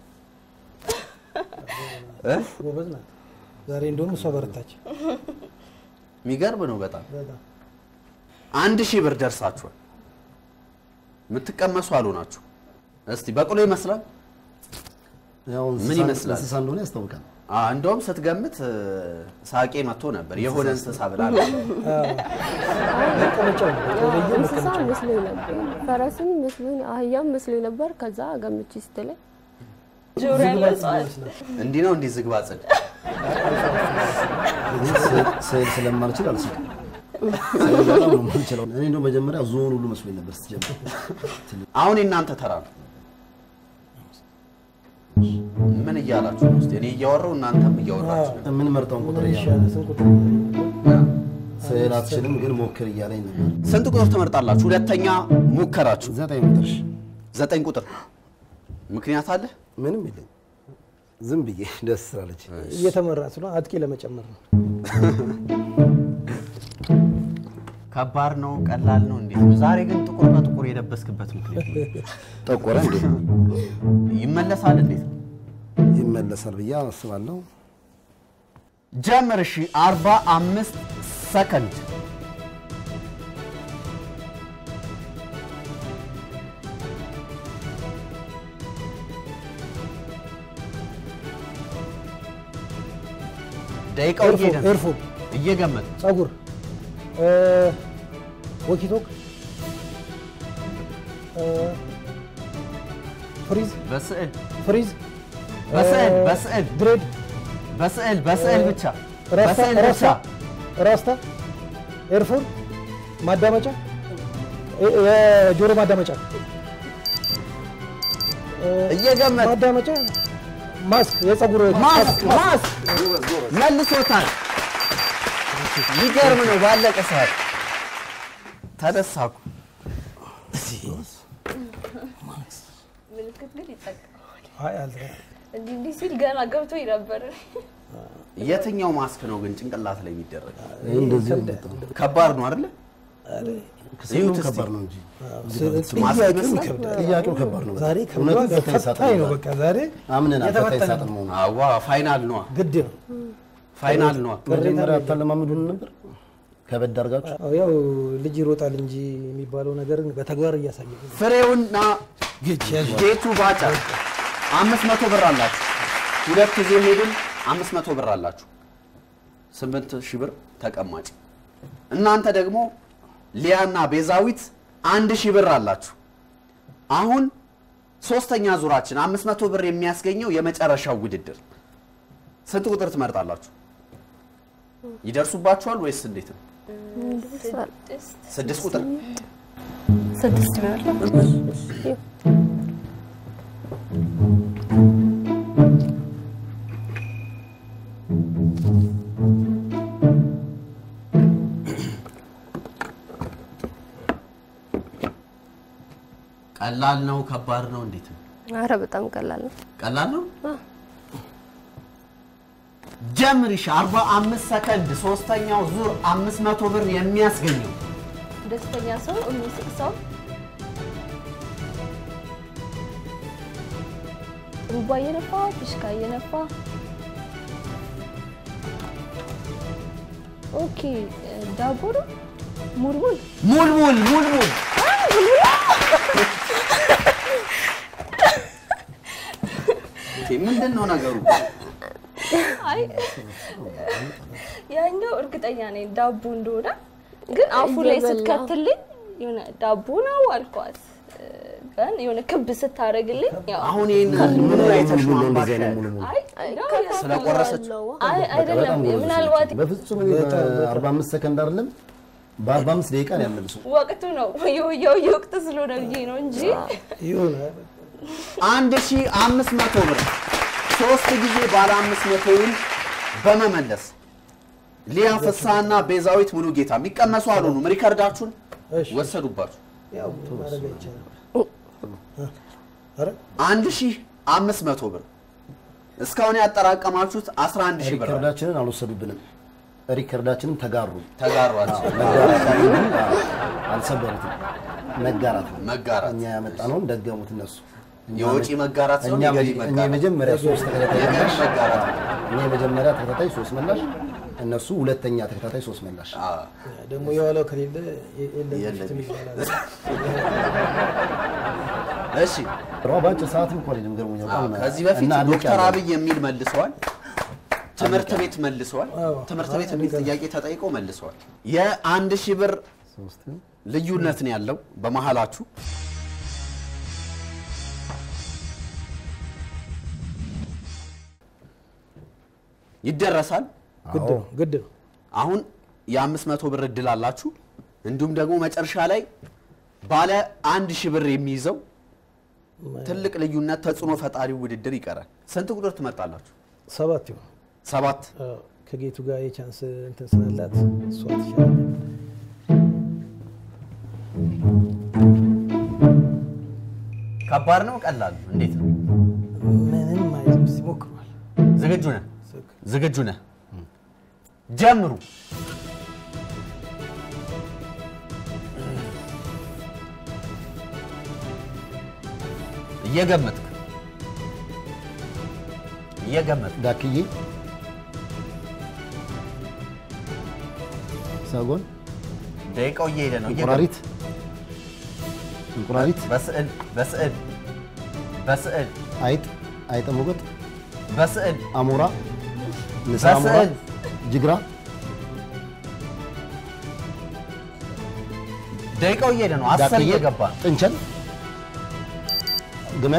እ? ጎበዝ ናት። ዛሬ እንደውም እሷ በረታች። የሚገርም ነው በጣም። በጣም አንድ ሺህ ብር ደርሳችኋል። የምትቀመሱ አልሆናችሁ። እስቲ በቅሎ ይመስላል። ያው ምን እንስሳ- ይመስላል? እንስሳ እንደሆነ ያስታውቃል። አ፣ እንደውም ስትገምት እ፣ ሳቄ መጥቶ ነበር። የሆነ እንስሳ ብላ መቀመጫው ነው የተለየ እንስሳ መቀመጫ ነው። መስሎኝ ነበር፣ ፈረስም መስሎኝ፣ አህያም መስሎኝ ነበር። ከዛ ገምቼ ስትለኝ ጆሮ ያለው እጽዋት እንዲህ ነው እንዲህ ዝግባ ጽድ እኔ ስዕል- ስዕል ስለማልችል አልስቅም። ስዕል በጣም ነው የማልችለው። እኔ እንደው መጀመሪያ ዞን ሁሉ መስሎኝ ነበር ስትጀምር። አሁን የእናንተ ተራ ነው። ምን እያላችሁ ነው? እስቲ እኔ እያወራው እናንተም እያወራችሁ ነው። የምንመርጠውን ቁጥር እያለ ይሻላል ስንት ቁጥር? ስዕል አትችልም ግን ሞክር እያለኝ ነበር። ስንት ቁጥር ትመርጣላችሁ? ሁለተኛ ሙከራችሁ ዘጠኝ ቁጥር ዘጠኝ ቁጥር ምክንያት አለ? ምንም የለኝ ዝም ብዬ ደስ ስላለች እየተመራ ስለሆነ አጥቂ ለመጨመር ነው። ከባድ ነው? ቀላል ነው? እንዴት ነው? ዛሬ ግን ጥቁር በጥቁር የለበስክበት ምክንያት ጠቆረ እንዴ ይመለሳል? እንዴት ነው? ይመለሳል ብዬ አስባለሁ። ጀምር። እሺ፣ አርባ አምስት ሰከንድ ደቂቃው እየሄደ ነው። ኤርፎን፣ እየገመት ጸጉር፣ ወኪቶክ፣ ፍሪዝ በስዕል ፍሪዝ በስዕል በስዕል ድሬድ በስዕል በስዕል ብቻ ራስታ በስዕል ብቻ ራስታ ራስታ ኤርፎን ማዳመጫ እ- የጆሮ ማዳመጫ እ፣ እየገመት ማዳመጫ ማስክ የጸጉር ማስክ ማስክ መልሶታል። ይገርም ነው። ባለቀ ሰዓት ተደሳኩ። ምልክት ግን ይጠቀማል። አይ አልተ- እንዲህ እንዲህ ሲል ገና ገብቶ ነበር። የትኛው ማስክ ነው ግን ጭንቅላት ላይ የሚደረግ? ይህ እንደዚህ ነው የመጣው። ከባድ ነው አይደለ? ስዕሉ እዩት እስቲ። ከባድ ነው እንጂ ማስክ ጥያቄው ይመስላል? ይከብዳል። ጥያቄው ከባድ ነው። ዛሬ እውነትም ከብዷል። ፈታኝ ሳጥን ፈታኝ ነው። ነው። በቃ ዛሬ አምነናል ፈታኝ የተፈተነ ሳጥን መሆኑ። አዋ ፋይናል ነዋ፣ ግድ ነው። ፋይናል ነዋ። መጀመሪያ አታለማምዱን ነበር ከበድ አድርጋችሁ አዎ፣ ያው ልጅ ይሮጣል እንጂ የሚባለው ነገርን በተግባር እያሳየ ነው። ፍሬውና ጌቱ ባጫ አምስት መቶ ብር አላችሁ። ሁለት ጊዜ ሄድን፣ አምስት መቶ ብር አላችሁ። ስምንት ሺህ ብር ተቀማጭ። እናንተ ደግሞ ሊያና ቤዛዊት አንድ ሺህ ብር አላችሁ። አሁን ሶስተኛ ዙራችን አምስት መቶ ብር የሚያስገኘው የመጨረሻው ውድድር ስንት ቁጥር ትመርጣላችሁ? ይደርሱባችኋል ወይስ እንዴት ነው? ስድስት ስድስት ቁጥር ስድስት ይሆናል። ቀላል ነው? ከባድ ነው? እንዴት ነው? አረ በጣም ቀላል ነው። ቀላል ነው። ጀምሪሽ 45 ሰከንድ ሶስተኛው ዙር 500 ብር የሚያስገኘው ደስተኛ ሰው የሚስቅ ሰው ሩባ እየነፋ ፊሽካ እየነፋ ኦኬ ዳቦ ነው ሙልሙል ሙልሙል ሙልሙል ምንድን ነው ነገሩ? አይ ያኛው እርግጠኛ ነኝ ዳቦ እንደሆነ ግን አፉ ላይ እየበላ። ስትከትልኝ የሆነ ዳቦ ነው አልኳት። ግን የሆነ ክብ ስታደርግልኝ ያው አሁን ይህን ምን አይተሽ ነው ሙሉ አምባሽ? እንደዚህ አይነት ሙሉ ሙሉ አይ ነው ስለቆረሰች አይ አይደለም በጣም ጎበዝ ምናልባት ነች። በፍጹም እኔ በ45 ሰከንድ አይደለም በ45 ደቂቃ ነው ያመልሱ። ወቅቱ ነው የውየው የወቅት ስለሆነ ብዬ ነው እንጂ ይሁን አንድ ሺህ አምስት መቶ ብር ሶስት ጊዜ ባለ አምስት መቶውን በመመለስ ሊያ ፍስሐና ቤዛዊት ሙሉ ጌታ የሚቀመሱ አልሆኑም። ሪከርዳችሁን እሺ። ወሰዱባችሁ። ያው ማድረግ አይቻልም። ኧረ አንድ ሺህ አምስት መቶ ብር እስካሁን ያጠራቀማችሁት 11 ሺህ ብር ነው። ሪከርዳችንን አልወሰዱብንም። ሪከርዳችንም ተጋሩ ተጋሯቸው። አዎ፣ መጋራት ሳይሆን፣ አዎ፣ አልሰበሩትም። መጋራት ነው። መጋራት እኛ ያመጣነውን ደገሙት እነሱ። እኛ የወጪ መጋራት ሲሆን እኛ የገቢ እኛ መጋራት። የመጀመሪያ ሶስት ተከታታይ የገቢ መላሽ መጋራት እኛ የመጀመሪያ ተከታታይ ሶስት መላሽ እነሱ ሁለተኛ ተከታታይ ሶስት መላሽ ደግሞ የዋለው ከሌለ የለም የለም። ይባላል። እሺ ሯ በአጭር ሰዓትም እኮ አይደለም ገርሞኛል። አዎ፣ በጣም ከዚህ በፊት እና አለቅ ዶክተር ያለው። አብይ የሚል መልሰዋል። ትምህርት ቤት መልሰዋል። አዎ። ትምህርት ቤት የሚል ጥያቄ ተጠይቀው መልሰዋል። የአንድ ሺህ ብር ሶስት ልዩነት ነው ያለው በመሀላችሁ። ይደረሳል። ግድ ነው ግድ ነው። አሁን የአምስት መቶ ብር እድል አላችሁ። እንዲሁም ደግሞ መጨረሻ ላይ ባለ አንድ ሺህ ብር የሚይዘው ትልቅ ልዩነት ተጽዕኖ ፈጣሪ ውድድር ይቀራል። ስንት ቁጥር ትመርጣላችሁ? ሰባት ይሆን ሰባት አዎ፣ ከጌቱ ጋር የቻንስ እንትን ስላላት እሷ ትሻላለች። ከባድ ነው ቀላል ነው? እንዴት ነው? ምንም አይልም። እስኪ ሞክሯል። ዝግጁ ነህ? ዝግጁ ነህ? ጀምሩ። እየገመትክ እየገመትክ ዳክዬ ሰጎን ደቂቃው እየሄደ ነው። እንቁራሪት እንቁራሪት በስዕል በስዕል በስዕል አይጥ አይጠ ሞገጥ በስዕል አሞራ ንሳ አሞራ በስዕል ጅግራ ደቂቃው እየሄደ ነው። አስር ዳክዬ እየገባ ነው። ጥንቸል ግመል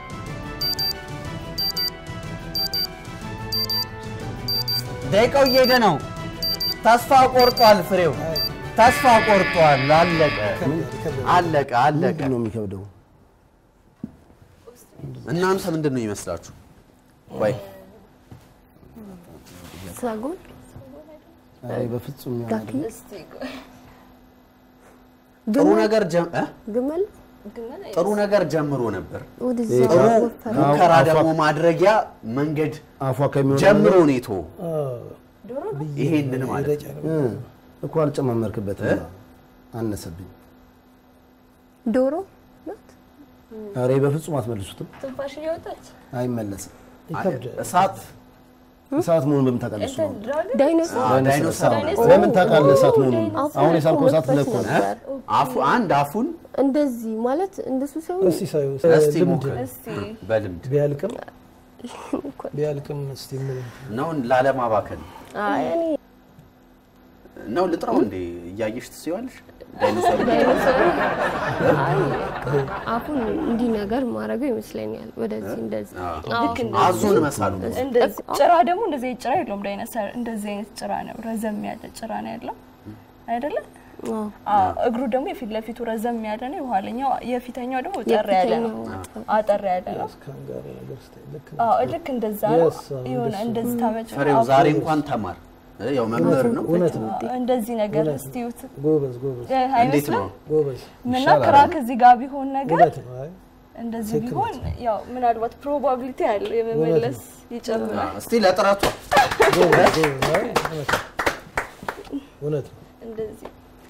ደቂቃው እየሄደ ነው። ተስፋ ቆርጧል። ፍሬው ተስፋ ቆርጧል። አለቀ አለቀ አለቀ። ምንድን ነው የሚከብደው? እናንተ ምንድን ነው ይመስላችሁ? ወይ ሳጎን አይ በፍጹም ያ ዳኪ ጥሩ ነገር ጀም- እ? ግመል ጥሩ ነገር ጀምሮ ነበር። ወደዛ ጥሩ ወፈረ። ሙከራ አፏ- ደግሞ ማድረጊያ መንገድ አፏ ከሚሆን ጀምሮ ነው የተወው። አዎ፣ ይሄንን ማለት ነው። እ፣ እኮ አልጨማመርክበትም። አነሰብኝ። ዶሮ ናት። ኧረ በፍጹም አትመልሱትም። ትንፋሽ እየወጣች አይመለስም። ይከብዳል። እሳት እሳት መሆኑን በምን ታውቃለህ? እሱ ነው። እንትን ድራገን ዳይኖሰር አዎ፣ ዳይኖሰር ዳይኖሰር። በምን ታውቃለህ እሳት መሆኑን? አፉን አሁን የሳልከው እሳት መክፈት ብለህ እኮ ነው። ነበር። አፉ አንድ አፉን እንደዚህ ማለት እንደሱ ሳይሆን እስቲ ሳዩ እስቲ ልምድ ሞክር እስቲ በልምድ ቢያልቅም ቢያልቅም እስቲ ምን ነው ላለማባከን አይ እኔ ነው ልጥራው እንዴ እያየሽ ትስይዋለሽ ዳይኖሰር ዳይኖሰር አይ አፉን እንዲህ ነገር ማድረገው ይመስለኛል። ወደዚህ እንደዚህ አዎ። ልክ እንደ አዞን መሳሉ እንደዚህ ጭራ ደግሞ እንደዚህ አይነት ጭራ የለውም ዳይኖሰር። እንደዚህ አይነት ጭራ ነው፣ ረዘም ያለ ጭራ ነው ያለው አይደለ? አዎ። አዎ። እግሩ ደግሞ የፊት ለፊቱ ረዘም ያለ ነው፣ የኋለኛው የፊተኛው ደግሞ ጠር ያለ ነው፣ የፊተኛው አጠር ያለ ነው። ካንጋሪ ነገር ስታይ ልክ ነው። አዎ ልክ እንደዛ ነው። Yes, አዎ፣ የሆነ እንደሱ። እንደዚህ ታመጭ ፍሬው ዛሬ እንኳን ተማር እ፣ ያው መምህር ነው እውነት ነው። እንደዚህ ነገር እስቲ እዩት። ጎበዝ ጎበዝ እ፣ እንዴት አይመስልም? ነው ጎበዝ ምና ይሻላል ክራክ እዚህ ጋር ቢሆን ነገር እውነት ነው። አይ እንደዚህ ትክክል ቢሆን ያው ምናልባት ፕሮባቢሊቲ ያለው የመመለስ ይጨምራል። እስቲ ለጥረቷ ጎበዝ ጎበዝ። አይ እውነት ነው። እውነት ነው። እንደዚህ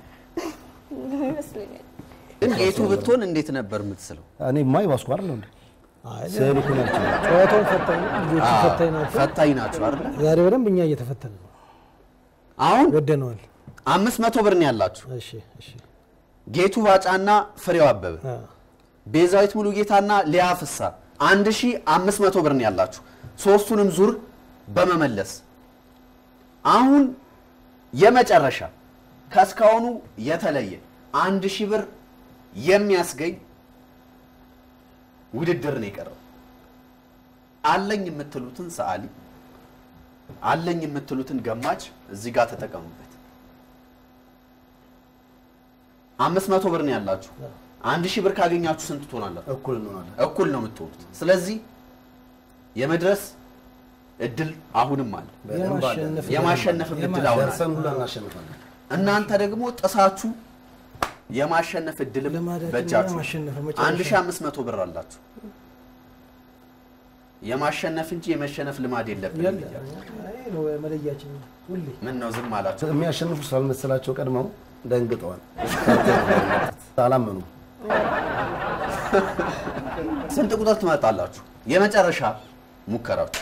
ይመስለኛል። ግን ጌቱ ብትሆን እንዴት ነበር የምትስለው እኔ ማይ ባስኩ አይደል እንዴ? አይ ስዕል እኮ ነው ያልችለው። ጨዋታውን ፈታኝ ነው። ልጆቹ ፈታኝ ናቸው። ፈታኝ ናቸው አይደል ዛሬ በደንብ እኛ እየተፈተን ነው። አሁን ወደነዋል። አምስት መቶ ብር ነው ያላችሁ እሺ እሺ። ጌቱ ባጫና ፍሬው አበበ አዎ ቤዛዊት ሙሉ ጌታና ሊያ ፍሳ አንድ ሺ አምስት መቶ ብር ነው ያላችሁ ሶስቱንም ዙር በመመለስ አሁን የመጨረሻ ከእስካሁኑ የተለየ አንድ ሺህ ብር የሚያስገኝ ውድድር ነው የቀረው። አለኝ የምትሉትን ሰዓሊ አለኝ የምትሉትን ገማች እዚህ ጋር ተጠቀሙበት። አምስት መቶ ብር ነው ያላችሁ። አንድ ሺህ ብር ካገኛችሁ ስንት ትሆናላችሁ? እኩል እንሆናለን። እኩል ነው የምትሆኑት። ስለዚህ የመድረስ እድል አሁንም አለ። በደንብ አለ። የማሸነፍ የማሸነፍም እድል አሁን አለ። ደርሰን ሁላ እናሸንፋለን። እናንተ ደግሞ ጥሳችሁ የማሸነፍ እድልም ልማዳችን በእጃችሁ የማሸነፍ መጨረሻ። አንድ ሺህ አምስት መቶ ብር አላችሁ። የማሸነፍ እንጂ የመሸነፍ ልማድ የለብንም። ያለ ይሄ ነው መለያችን ሁሌ ምን ነው ዝም አላቸው? የሚያሸንፉ ስላልመሰላቸው ቀድመው ደንግጠዋል። አላመኑ። ስንት ቁጥር ትመጣላችሁ? የመጨረሻ ሙከራችሁ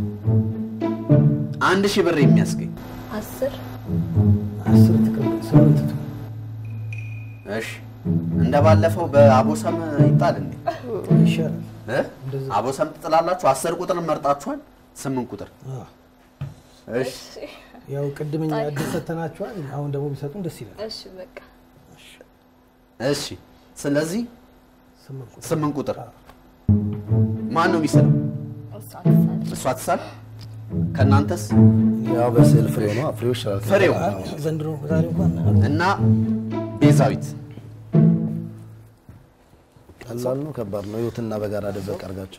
አንድ ሺህ ብር የሚያስገኝ አስር አስር ትቀምጥ ስምንት ትሁን። እሺ፣ እንደ ባለፈው በአቦሰም ይጣል እንዴ? ይሻላል። እ? አቦሰም ትጥላላችሁ። አስር ቁጥር መርጣችኋል። ስምንት ቁጥር አዎ። እሺ፣ ያው ቅድምኛ እድል ሰጥተናቸዋል። አሁን ደግሞ ቢሰጡን ደስ ይላል። እሺ በቃ እሺ። ስለዚህ ስምንት ቁጥር ስምንት ቁጥር ማን ነው የሚስለው? እሷ ትሳል። እሷ ትሳል። ከእናንተስ ያው በስዕል ፍሬው ነው። ፍሬው ይሻላል። ፍሬው ዘንድሮ ዛሬ እንኳን እና ቤዛዊት ቀላል ነው ከባድ ነው? ህይወትና በጋራ ደበቅ አድርጋችሁ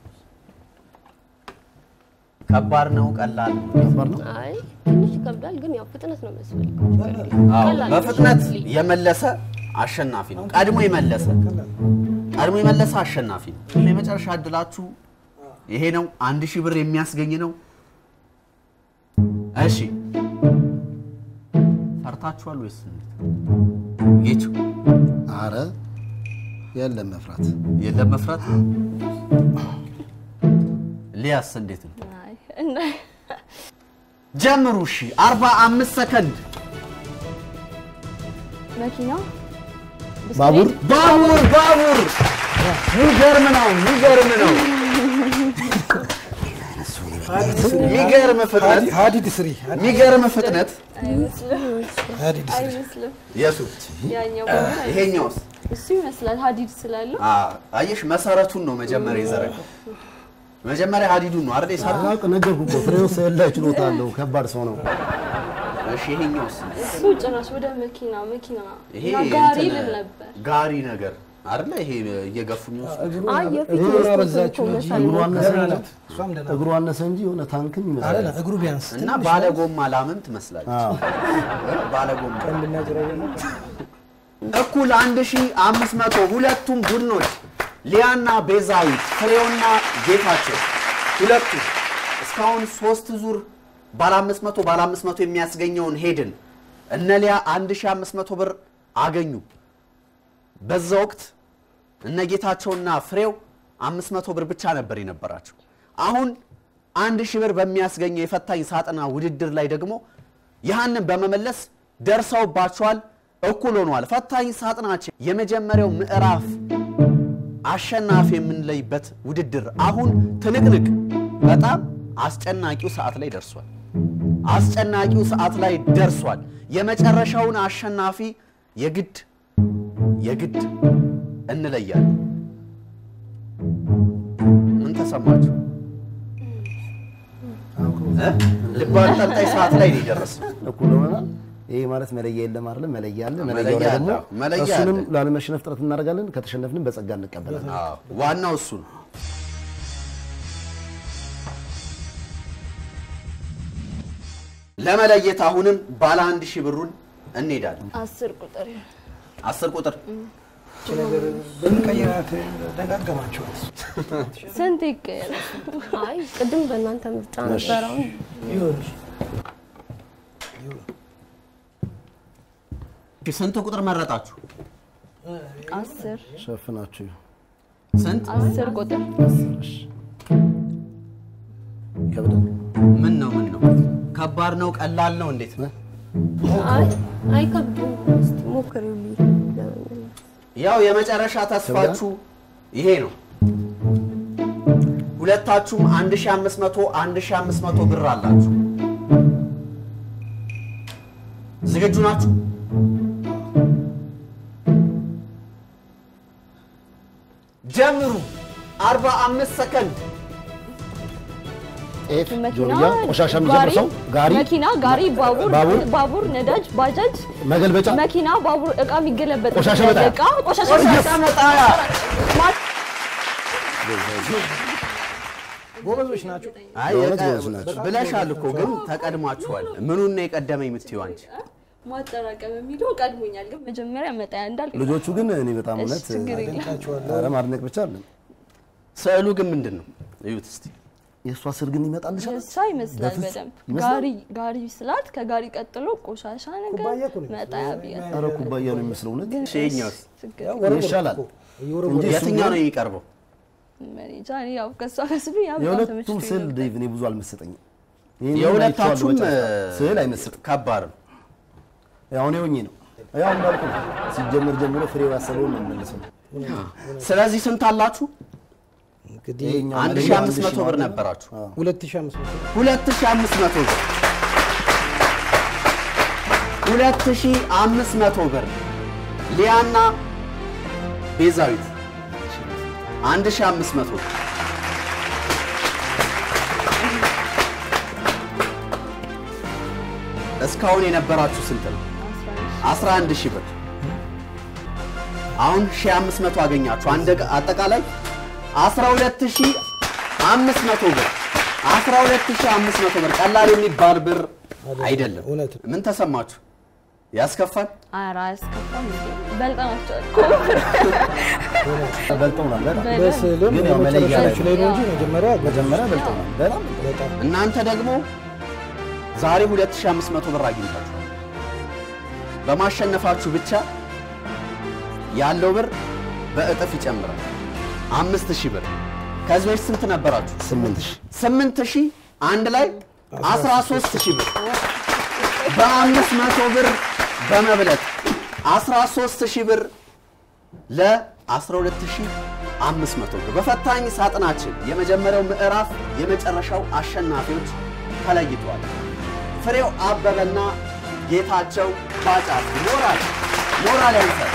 ከባድ ነው ቀላል ነው? ከባድ ነው። አይ ትንሽ ይከብዳል፣ ግን ያው ፍጥነት ነው የሚያስፈልገው። አዎ፣ ቀላል ነው። በፍጥነት ሾርትሊ። የመለሰ አሸናፊ ነው። ቀድሞ የመለሰ ቀድሞ የመለሰ አሸናፊ ነው። የመጨረሻ እድላችሁ ይሄ ነው። አንድ ሺህ ብር የሚያስገኝ ነው። እሺ ፈርታችኋል ወይስ እንዴት? ጌቹ አረ የለም መፍራት የለም መፍራት። ሊያስ እንዴት ነው? አይ እና ጀምሩ። እሺ አርባ አምስት ሰከንድ መኪና ባቡር ባቡር ባቡር። ሚገርም ነው፣ ሚገርም ነው፣ ሚገርም ፍጥነት፣ ሀዲድ ስሪ ሚገርም ፍጥነት። አይመስልም ሀዲድ ስሪ አይመስልም። የሱ ያኛው ግን አይመስልም። ይሄኛውስ? እሱ ይመስላል ሀዲድ ስላለው አ- አየሽ፣ መሰረቱን ነው መጀመሪያ የዘረጋው። መጀመሪያ ሀዲዱን ነው አይደል የሰራው? አላውቅ ነገርኩ እኮ ፍሬው ስዕል ላይ ችሎታ አለው። ከባድ ሰው ነው። እሺ ይሄኛውስ? እሱ ጭራሽ ወደ መኪና መኪና ይሄ እና ጋሪ እንትን ልል ነበር። ጋሪ ነገር አይደለ? ይሄ እየገፉ የሚወስዱ አይ የፊት እግሩ መስኮት አበዛችሁ እኮ እንጂ መሳል እግሩ ነው። አነሰ እንጂ እሷም ደህና እግሩ አነሰ እንጂ የሆነ ታንክም ይመስላል። አይደለም እግሩ ቢያንስ እና ባለ ጎማ ላምም ትመስላለች። አዎ። ባለ ጎማ ቀንድና ጭራ የለም። እኩል 1500 ሁለቱም ቡድኖች ሊያና ቤዛዊት ፍሬውና ጌታቸው ሁለቱ እስካሁን ሶስት ዙር ባለ 500 ባለ 500 የሚያስገኘውን ሄድን እነ ሊያ 1500 ብር አገኙ። በዛ ወቅት እነ ጌታቸውና ፍሬው 500 ብር ብቻ ነበር የነበራቸው። አሁን አንድ ሺህ ብር በሚያስገኘው የፈታኝ ሳጥና ውድድር ላይ ደግሞ ያህንን በመመለስ ደርሰውባቸዋል። እኩል ሆኗል። ፈታኝ ሳጥናችን የመጀመሪያው ምዕራፍ አሸናፊ የምንለይበት ውድድር አሁን ትንቅንቅ በጣም አስጨናቂው ሰዓት ላይ ደርሷል። አስጨናቂው ሰዓት ላይ ደርሷል። የመጨረሻውን አሸናፊ የግድ የግድ እንለያለን። ምን ተሰማችሁ? እ? ልብ አንጠልጣይ ሰዓት ላይ ነው የደረስነው። እኩል ሆነናል። ይሄ ማለት መለያ የለም አይደለም፣ መለያ አለ። መለያው ላይ መለያ ደግሞ አለ። መለያ እሱንም አለ። ላለመሸነፍ ጥረት እናደርጋለን። ከተሸነፍንም በጸጋ እንቀበላለን። አዎ፣ ዋናው እሱ ነው። ለመለየት አሁንም ባለ አንድ ሺህ ብሩን እንሄዳለን። አስር ቁጥር አስር ቁጥር ይቺ ነገር ብንቀይራት ደጋገማችኋል። ስንት ይቀየራል? አይ ቅድም በእናንተ ምርጫ ነበር። አሁን ይሁን ስንት ቁጥር መረጣችሁ? አስር ሸፍናችሁ ስንት? አስር ቁጥር ይከብዳል። ምን ነው ምን ነው? ከባድ ነው? ቀላል ነው? እንዴት ነው? አይ አይከብድም። እስቲ ሞክሪውልኝ ለመመለስ። ያው የመጨረሻ ተስፋችሁ ይሄ ነው። ሁለታችሁም 1500 1500 ብር አላችሁ። ዝግጁ ናችሁ? ጀምሩ። 45 ሰከንድ። ጤፍ፣ መኪና ጆርያ፣ ቆሻሻ የሚጨርሰው ጋሪ፣ መኪና ጋሪ ባቡር ባቡር፣ ባቡር ነዳጅ ባጃጅ መገልበጫ፣ መኪና ባቡር እቃ የሚገለበጥ ቆሻሻ መጣያ። እቃ ቆሻሻ መጣያ ጎበዞች ናቸው። አይ በእውነት የቀ- ጎበዝ ናቸው። ብለሻል እኮ ግን ተቀድማችኋል። ምኑን ነው የቀደመኝ የምትይው አንቺ? ማጠራቀም የሚለው ቀድሞኛል፣ ግን መጀመሪያ መጣያ እንዳልክ ልጆቹ ግን እኔ በጣም እውነት ችግር የለም። አደንቃቸዋለሁ። ኧረ ማድነቅ ብቻ አለን። ስዕሉ ግን ምንድን ነው? እዩት እስቲ። የእሷ ስር ግን ይመጣልሻል። የእሷ ይመስላል በፍጹም በደንብ ይመስላል? ጋሪ ጋሪ ስላት ከጋሪ ቀጥሎ ቆሻሻ ነገር መጣያ ብያ ኧረ ኩባያ ነው የሚመስለው እውነት። ግን ይሄኛውስ ችግር ይሻላል እንጂ እሱ የትኛው ነው ቢሆን የሚቀርበው? እኔ እንጃ፣ እኔ ያው ከእሷ ከስሉ ያ በጣም የሁለቱም ተመችቶኝ ስዕል ነበር። ዴቭ እኔ ብዙ አልመሰጠኝም። ይሄን የሁለታችሁም አይቼዋለሁ በጨረታ። ስዕል አይመስጥም። ከባድ ነው። ያው እኔ ሆኜ ነው ያው እንዳልኩ ነው። ሲጀመር ጀምሮ ፍሬው ያሰበውን ነው የምመልሰው። ስለዚህ ስንት አላችሁ? እንግዲህ ይሄኛው አንድ መለያ ሺህ አንድ አምስት ሺህ መቶ ብር ማለት ነው። ነበራችሁ። አዎ። ሁለት ሺህ አምስት መቶ ሁለት ሺህ አምስት መቶ ብር ሁለት ሺህ አምስት መቶ ብር ሊያና ቤዛዊት አንድ ሺህ አምስት መቶ ብር እስካሁን የነበራችሁ ስንት ነው? 11 ሺህ ብር አሁን 1500 አገኛችሁ። አንድ አጠቃላይ 12500 ብር 12500 ብር ቀላል የሚባል ብር አይደለም። እውነት ምን ተሰማችሁ? ያስከፋል? ኧረ አያስከፋም እንዴ በልጠናቸዋል እኮ። በልጠውናል በጣም በስዕልም ግን ያው መለያ ላይ የመጨረሻዎቹ ላይ ነው እንጂ ያው። መጀመሪያ መጀመሪያ በልጠውናል በጣም በጣም እናንተ ደግሞ ዛሬ 2500 ብር አግኝታችኋል። በማሸነፋችሁ ብቻ ያለው ብር በእጥፍ ይጨምራል። 5000 ብር ከዚህ በፊት ስንት ነበራችሁ? ስምንት ሺህ ስምንት ሺህ አንድ ላይ 13 ሺህ ብር በአምስት መቶ ብር በመብለጥ 13 ሺህ ብር ለ12500 ብር በፈታኝ ሳጥናችን የመጀመሪያው ምዕራፍ የመጨረሻው አሸናፊዎች ተለይተዋል። ፍሬው አበበና ጌታቸው ባጫ ሞራል ሞራል ያንሳል።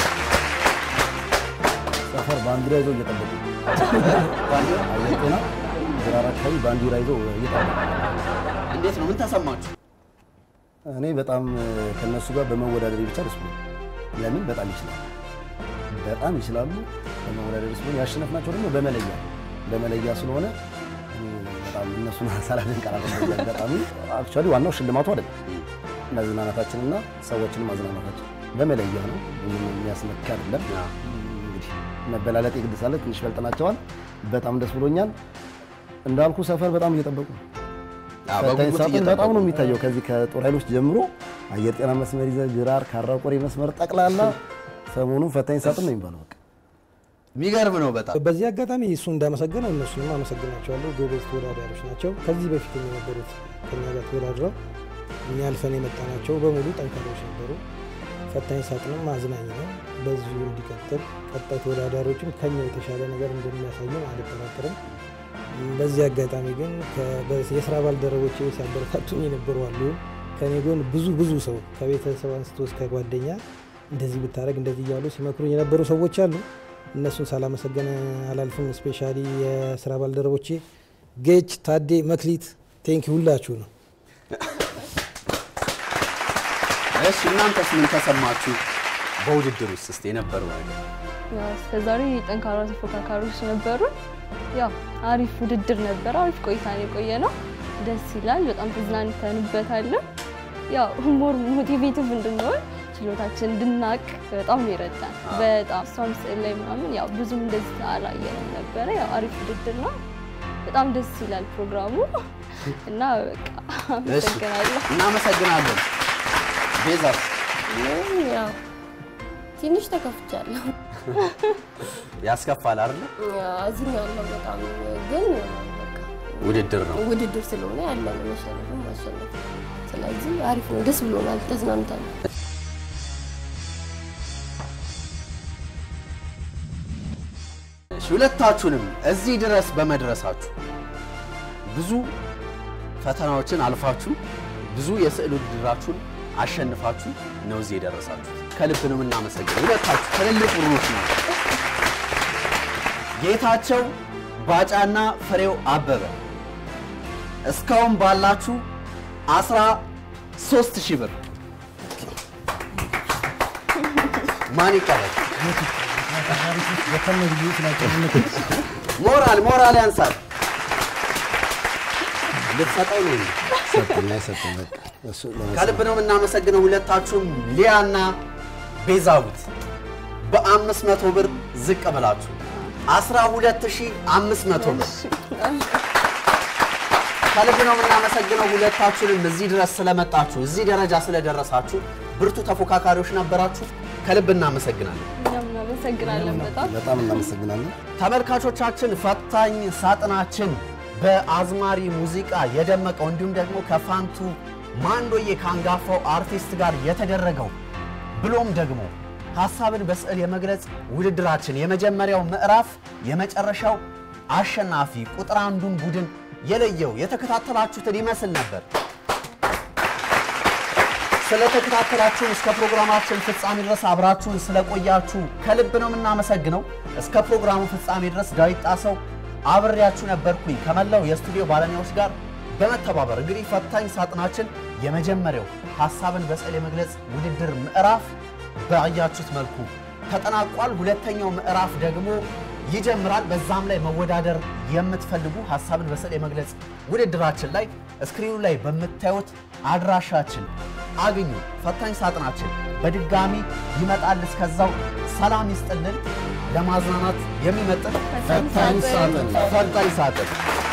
ሰፈር ባንዲራ ይዘው እየጠበቁ ነው። አየር ጤና ግራር አካባቢ ባንዲራ ይዘው እየጠበቁ ነው። እንዴት ነው? ምን ተሰማችሁ? እኔ በጣም ከነሱ ጋር በመወዳደር ብቻ ደስ ብሎኛል። ለምን በጣም ይችላሉ፣ በጣም ይችላሉ። በመወዳደር ደስ ብሎኛል። ያሸነፍናቸው ደግሞ በመለያ በመለያ ስለሆነ እኔ በጣም እነሱን ሳላደንቅ አላልኩም። በዚህ አጋጣሚ አክቹዋሊ ዋናው ሽልማቱ አይደለም መዝናናታችንና ሰዎችን ማዝናናታችን በመለያ ነው። ብዙም የሚያስነካ አይደለም። እንግዲህ መበላለጥ የግድ ሳለ ትንሽ በልጠናቸዋል። በጣም ደስ ብሎኛል። እንዳልኩ ሰፈር በጣም እየጠበቁ ነው። አዎ፣ ፈታኝ በጉጉት ሳጥን እየጠበቁ በጣም ነው የሚታየው። ከዚህ ከጦር ኃይሎች ጀምሮ አየር ጤና መስመር ይዘህ ግራር፣ ካራ ቆሬ መስመር ጠቅላላ ሰሞኑን ፈታኝ ሳጥን ነው የሚባለው። በቃ የሚገርም ነው በጣም በዚህ አጋጣሚ እሱ እንዳመሰገነው እነሱንም አመሰግናቸዋለሁ። ጎበዝ ተወዳዳሪዎች ናቸው። ከዚህ በፊት የነበሩት ከኛ ጋር ተወዳድረው እኛ አልፈን የመጣናቸው በሙሉ ጠንካሮች ነበሩ። ፈታኝ ሳጥንም አዝናኝ ነው። በዚሁ እንዲቀጥል ቀጣይ ተወዳዳሪዎችም ከኛ የተሻለ ነገር እንደሚያሳዩን አልጠራጠርም። በዚህ አጋጣሚ ግን ከ- በ- የስራ ባልደረቦቼ ሲያበረታቱኝ የነበሩ አሉ። ከኔ ጎን ብዙ ብዙ ሰው ከቤተሰብ አንስቶ እስከ ጓደኛ እንደዚህ ብታደረግ እንደዚህ እያሉ ሲመክሩኝ የነበሩ ሰዎች አሉ። እነሱን ሳላመሰገን አላልፍም። ስፔሻሊ የስራ ባልደረቦቼ ጌች፣ ታዴ፣ መክሊት ቴንኪ ሁላችሁ ነው። እሺ እናንተስ ምን ተሰማችሁ? በውድድር ውስጥ እስቲ የነበረው ነገር ያው እስከዛሬ ጠንካራ ተፎካካሪዎች ነበሩ። ያው አሪፍ ውድድር ነበር። አሪፍ ቆይታ ነው የቆየ ነው። ደስ ይላል። በጣም ተዝናንተንበታል። ያው ሞር ሞቲቬቲቭ እንድንሆን ችሎታችን እንድናቅ በጣም ነው ይረዳል። በጣም እሷም ስዕል ላይ ምናምን ያው ብዙም እንደዚህ አላየንም ነበረ። ያው አሪፍ ውድድር ነው። በጣም ደስ ይላል ፕሮግራሙ እና በቃ አመሰግናለሁ። እናመሰግናለን። ቤዛስ እኔም ያው ትንሽ ተከፍቻለሁ። ያስከፋል አይደል? አዝኛለሁ በጣም ግን በቃ ውድድር ነው። ውድድር ስለሆነ ያለ ነው መሸነፍም ማሸነፍ። ስለዚህ አሪፍ ነው፣ ደስ ብሎናል፣ ተዝናንተናል። እሺ ሁለታችሁንም እዚህ ድረስ በመድረሳችሁ ብዙ ፈተናዎችን አልፋችሁ ብዙ የስዕል ውድድራችሁን አሸንፋችሁ ነው እዚህ የደረሳችሁ። ከልብ ነው የምናመሰግነው። ሁለታችሁ ትልልቅ ብሩዎች ነው። ጌታቸው ባጫና ፍሬው አበበ እስካሁን ባላችሁ አስራ ሶስት ሺህ ብር ማን ይቀበል? ሞራል ሞራል ያንሳል። ልትሰጠው ነው እንዴ? ሰጠኝ አይሰጠኝ በቃ እሱ ከልብ ነው የምናመሰግነው ሁለታችሁም ሊያና ቤዛዊት በአምስት መቶ ብር ዝቅ ብላችሁ 12500 ብር ከልብ ነው የምናመሰግነው ሁለታችሁንም እዚህ ድረስ ስለመጣችሁ እዚህ ደረጃ ስለደረሳችሁ ብርቱ ተፎካካሪዎች ነበራችሁ። ከልብ እናመሰግናለን። እኛም እናመሰግናለን በጣም በጣም እናመሰግናለን። ተመልካቾቻችን ፈታኝ ሳጥናችን በአዝማሪ ሙዚቃ የደመቀው እንዲሁም ደግሞ ከፋንቱ ማንዶዬ ከአንጋፋው አርቲስት ጋር የተደረገው ብሎም ደግሞ ሀሳብን በስዕል የመግለጽ ውድድራችን የመጀመሪያው ምዕራፍ የመጨረሻው አሸናፊ ቁጥር አንዱን ቡድን የለየው የተከታተላችሁትን ይመስል ነበር። ስለተከታተላችሁን እስከ ፕሮግራማችን ፍጻሜ ድረስ አብራችሁን ስለቆያችሁ ከልብ ነው የምናመሰግነው። እስከ ፕሮግራሙ ፍጻሜ ድረስ ዳዊት ጣሰው አብሬያችሁ ነበርኩኝ ከመላው የስቱዲዮ ባለሙያዎች ጋር በመተባበር እንግዲህ ፈታኝ ሳጥናችን የመጀመሪያው ሀሳብን በስዕል የመግለጽ ውድድር ምዕራፍ ባያችሁት መልኩ ተጠናቋል። ሁለተኛው ምዕራፍ ደግሞ ይጀምራል። በዛም ላይ መወዳደር የምትፈልጉ ሀሳብን በስዕል የመግለጽ ውድድራችን ላይ ስክሪኑ ላይ በምታዩት አድራሻችን አግኙ። ፈታኝ ሳጥናችን በድጋሚ ይመጣል። እስከዛው ሰላም ይስጥልን። ለማዝናናት የሚመጥን ፈታኝ ሳጥን ፈታኝ ሳጥን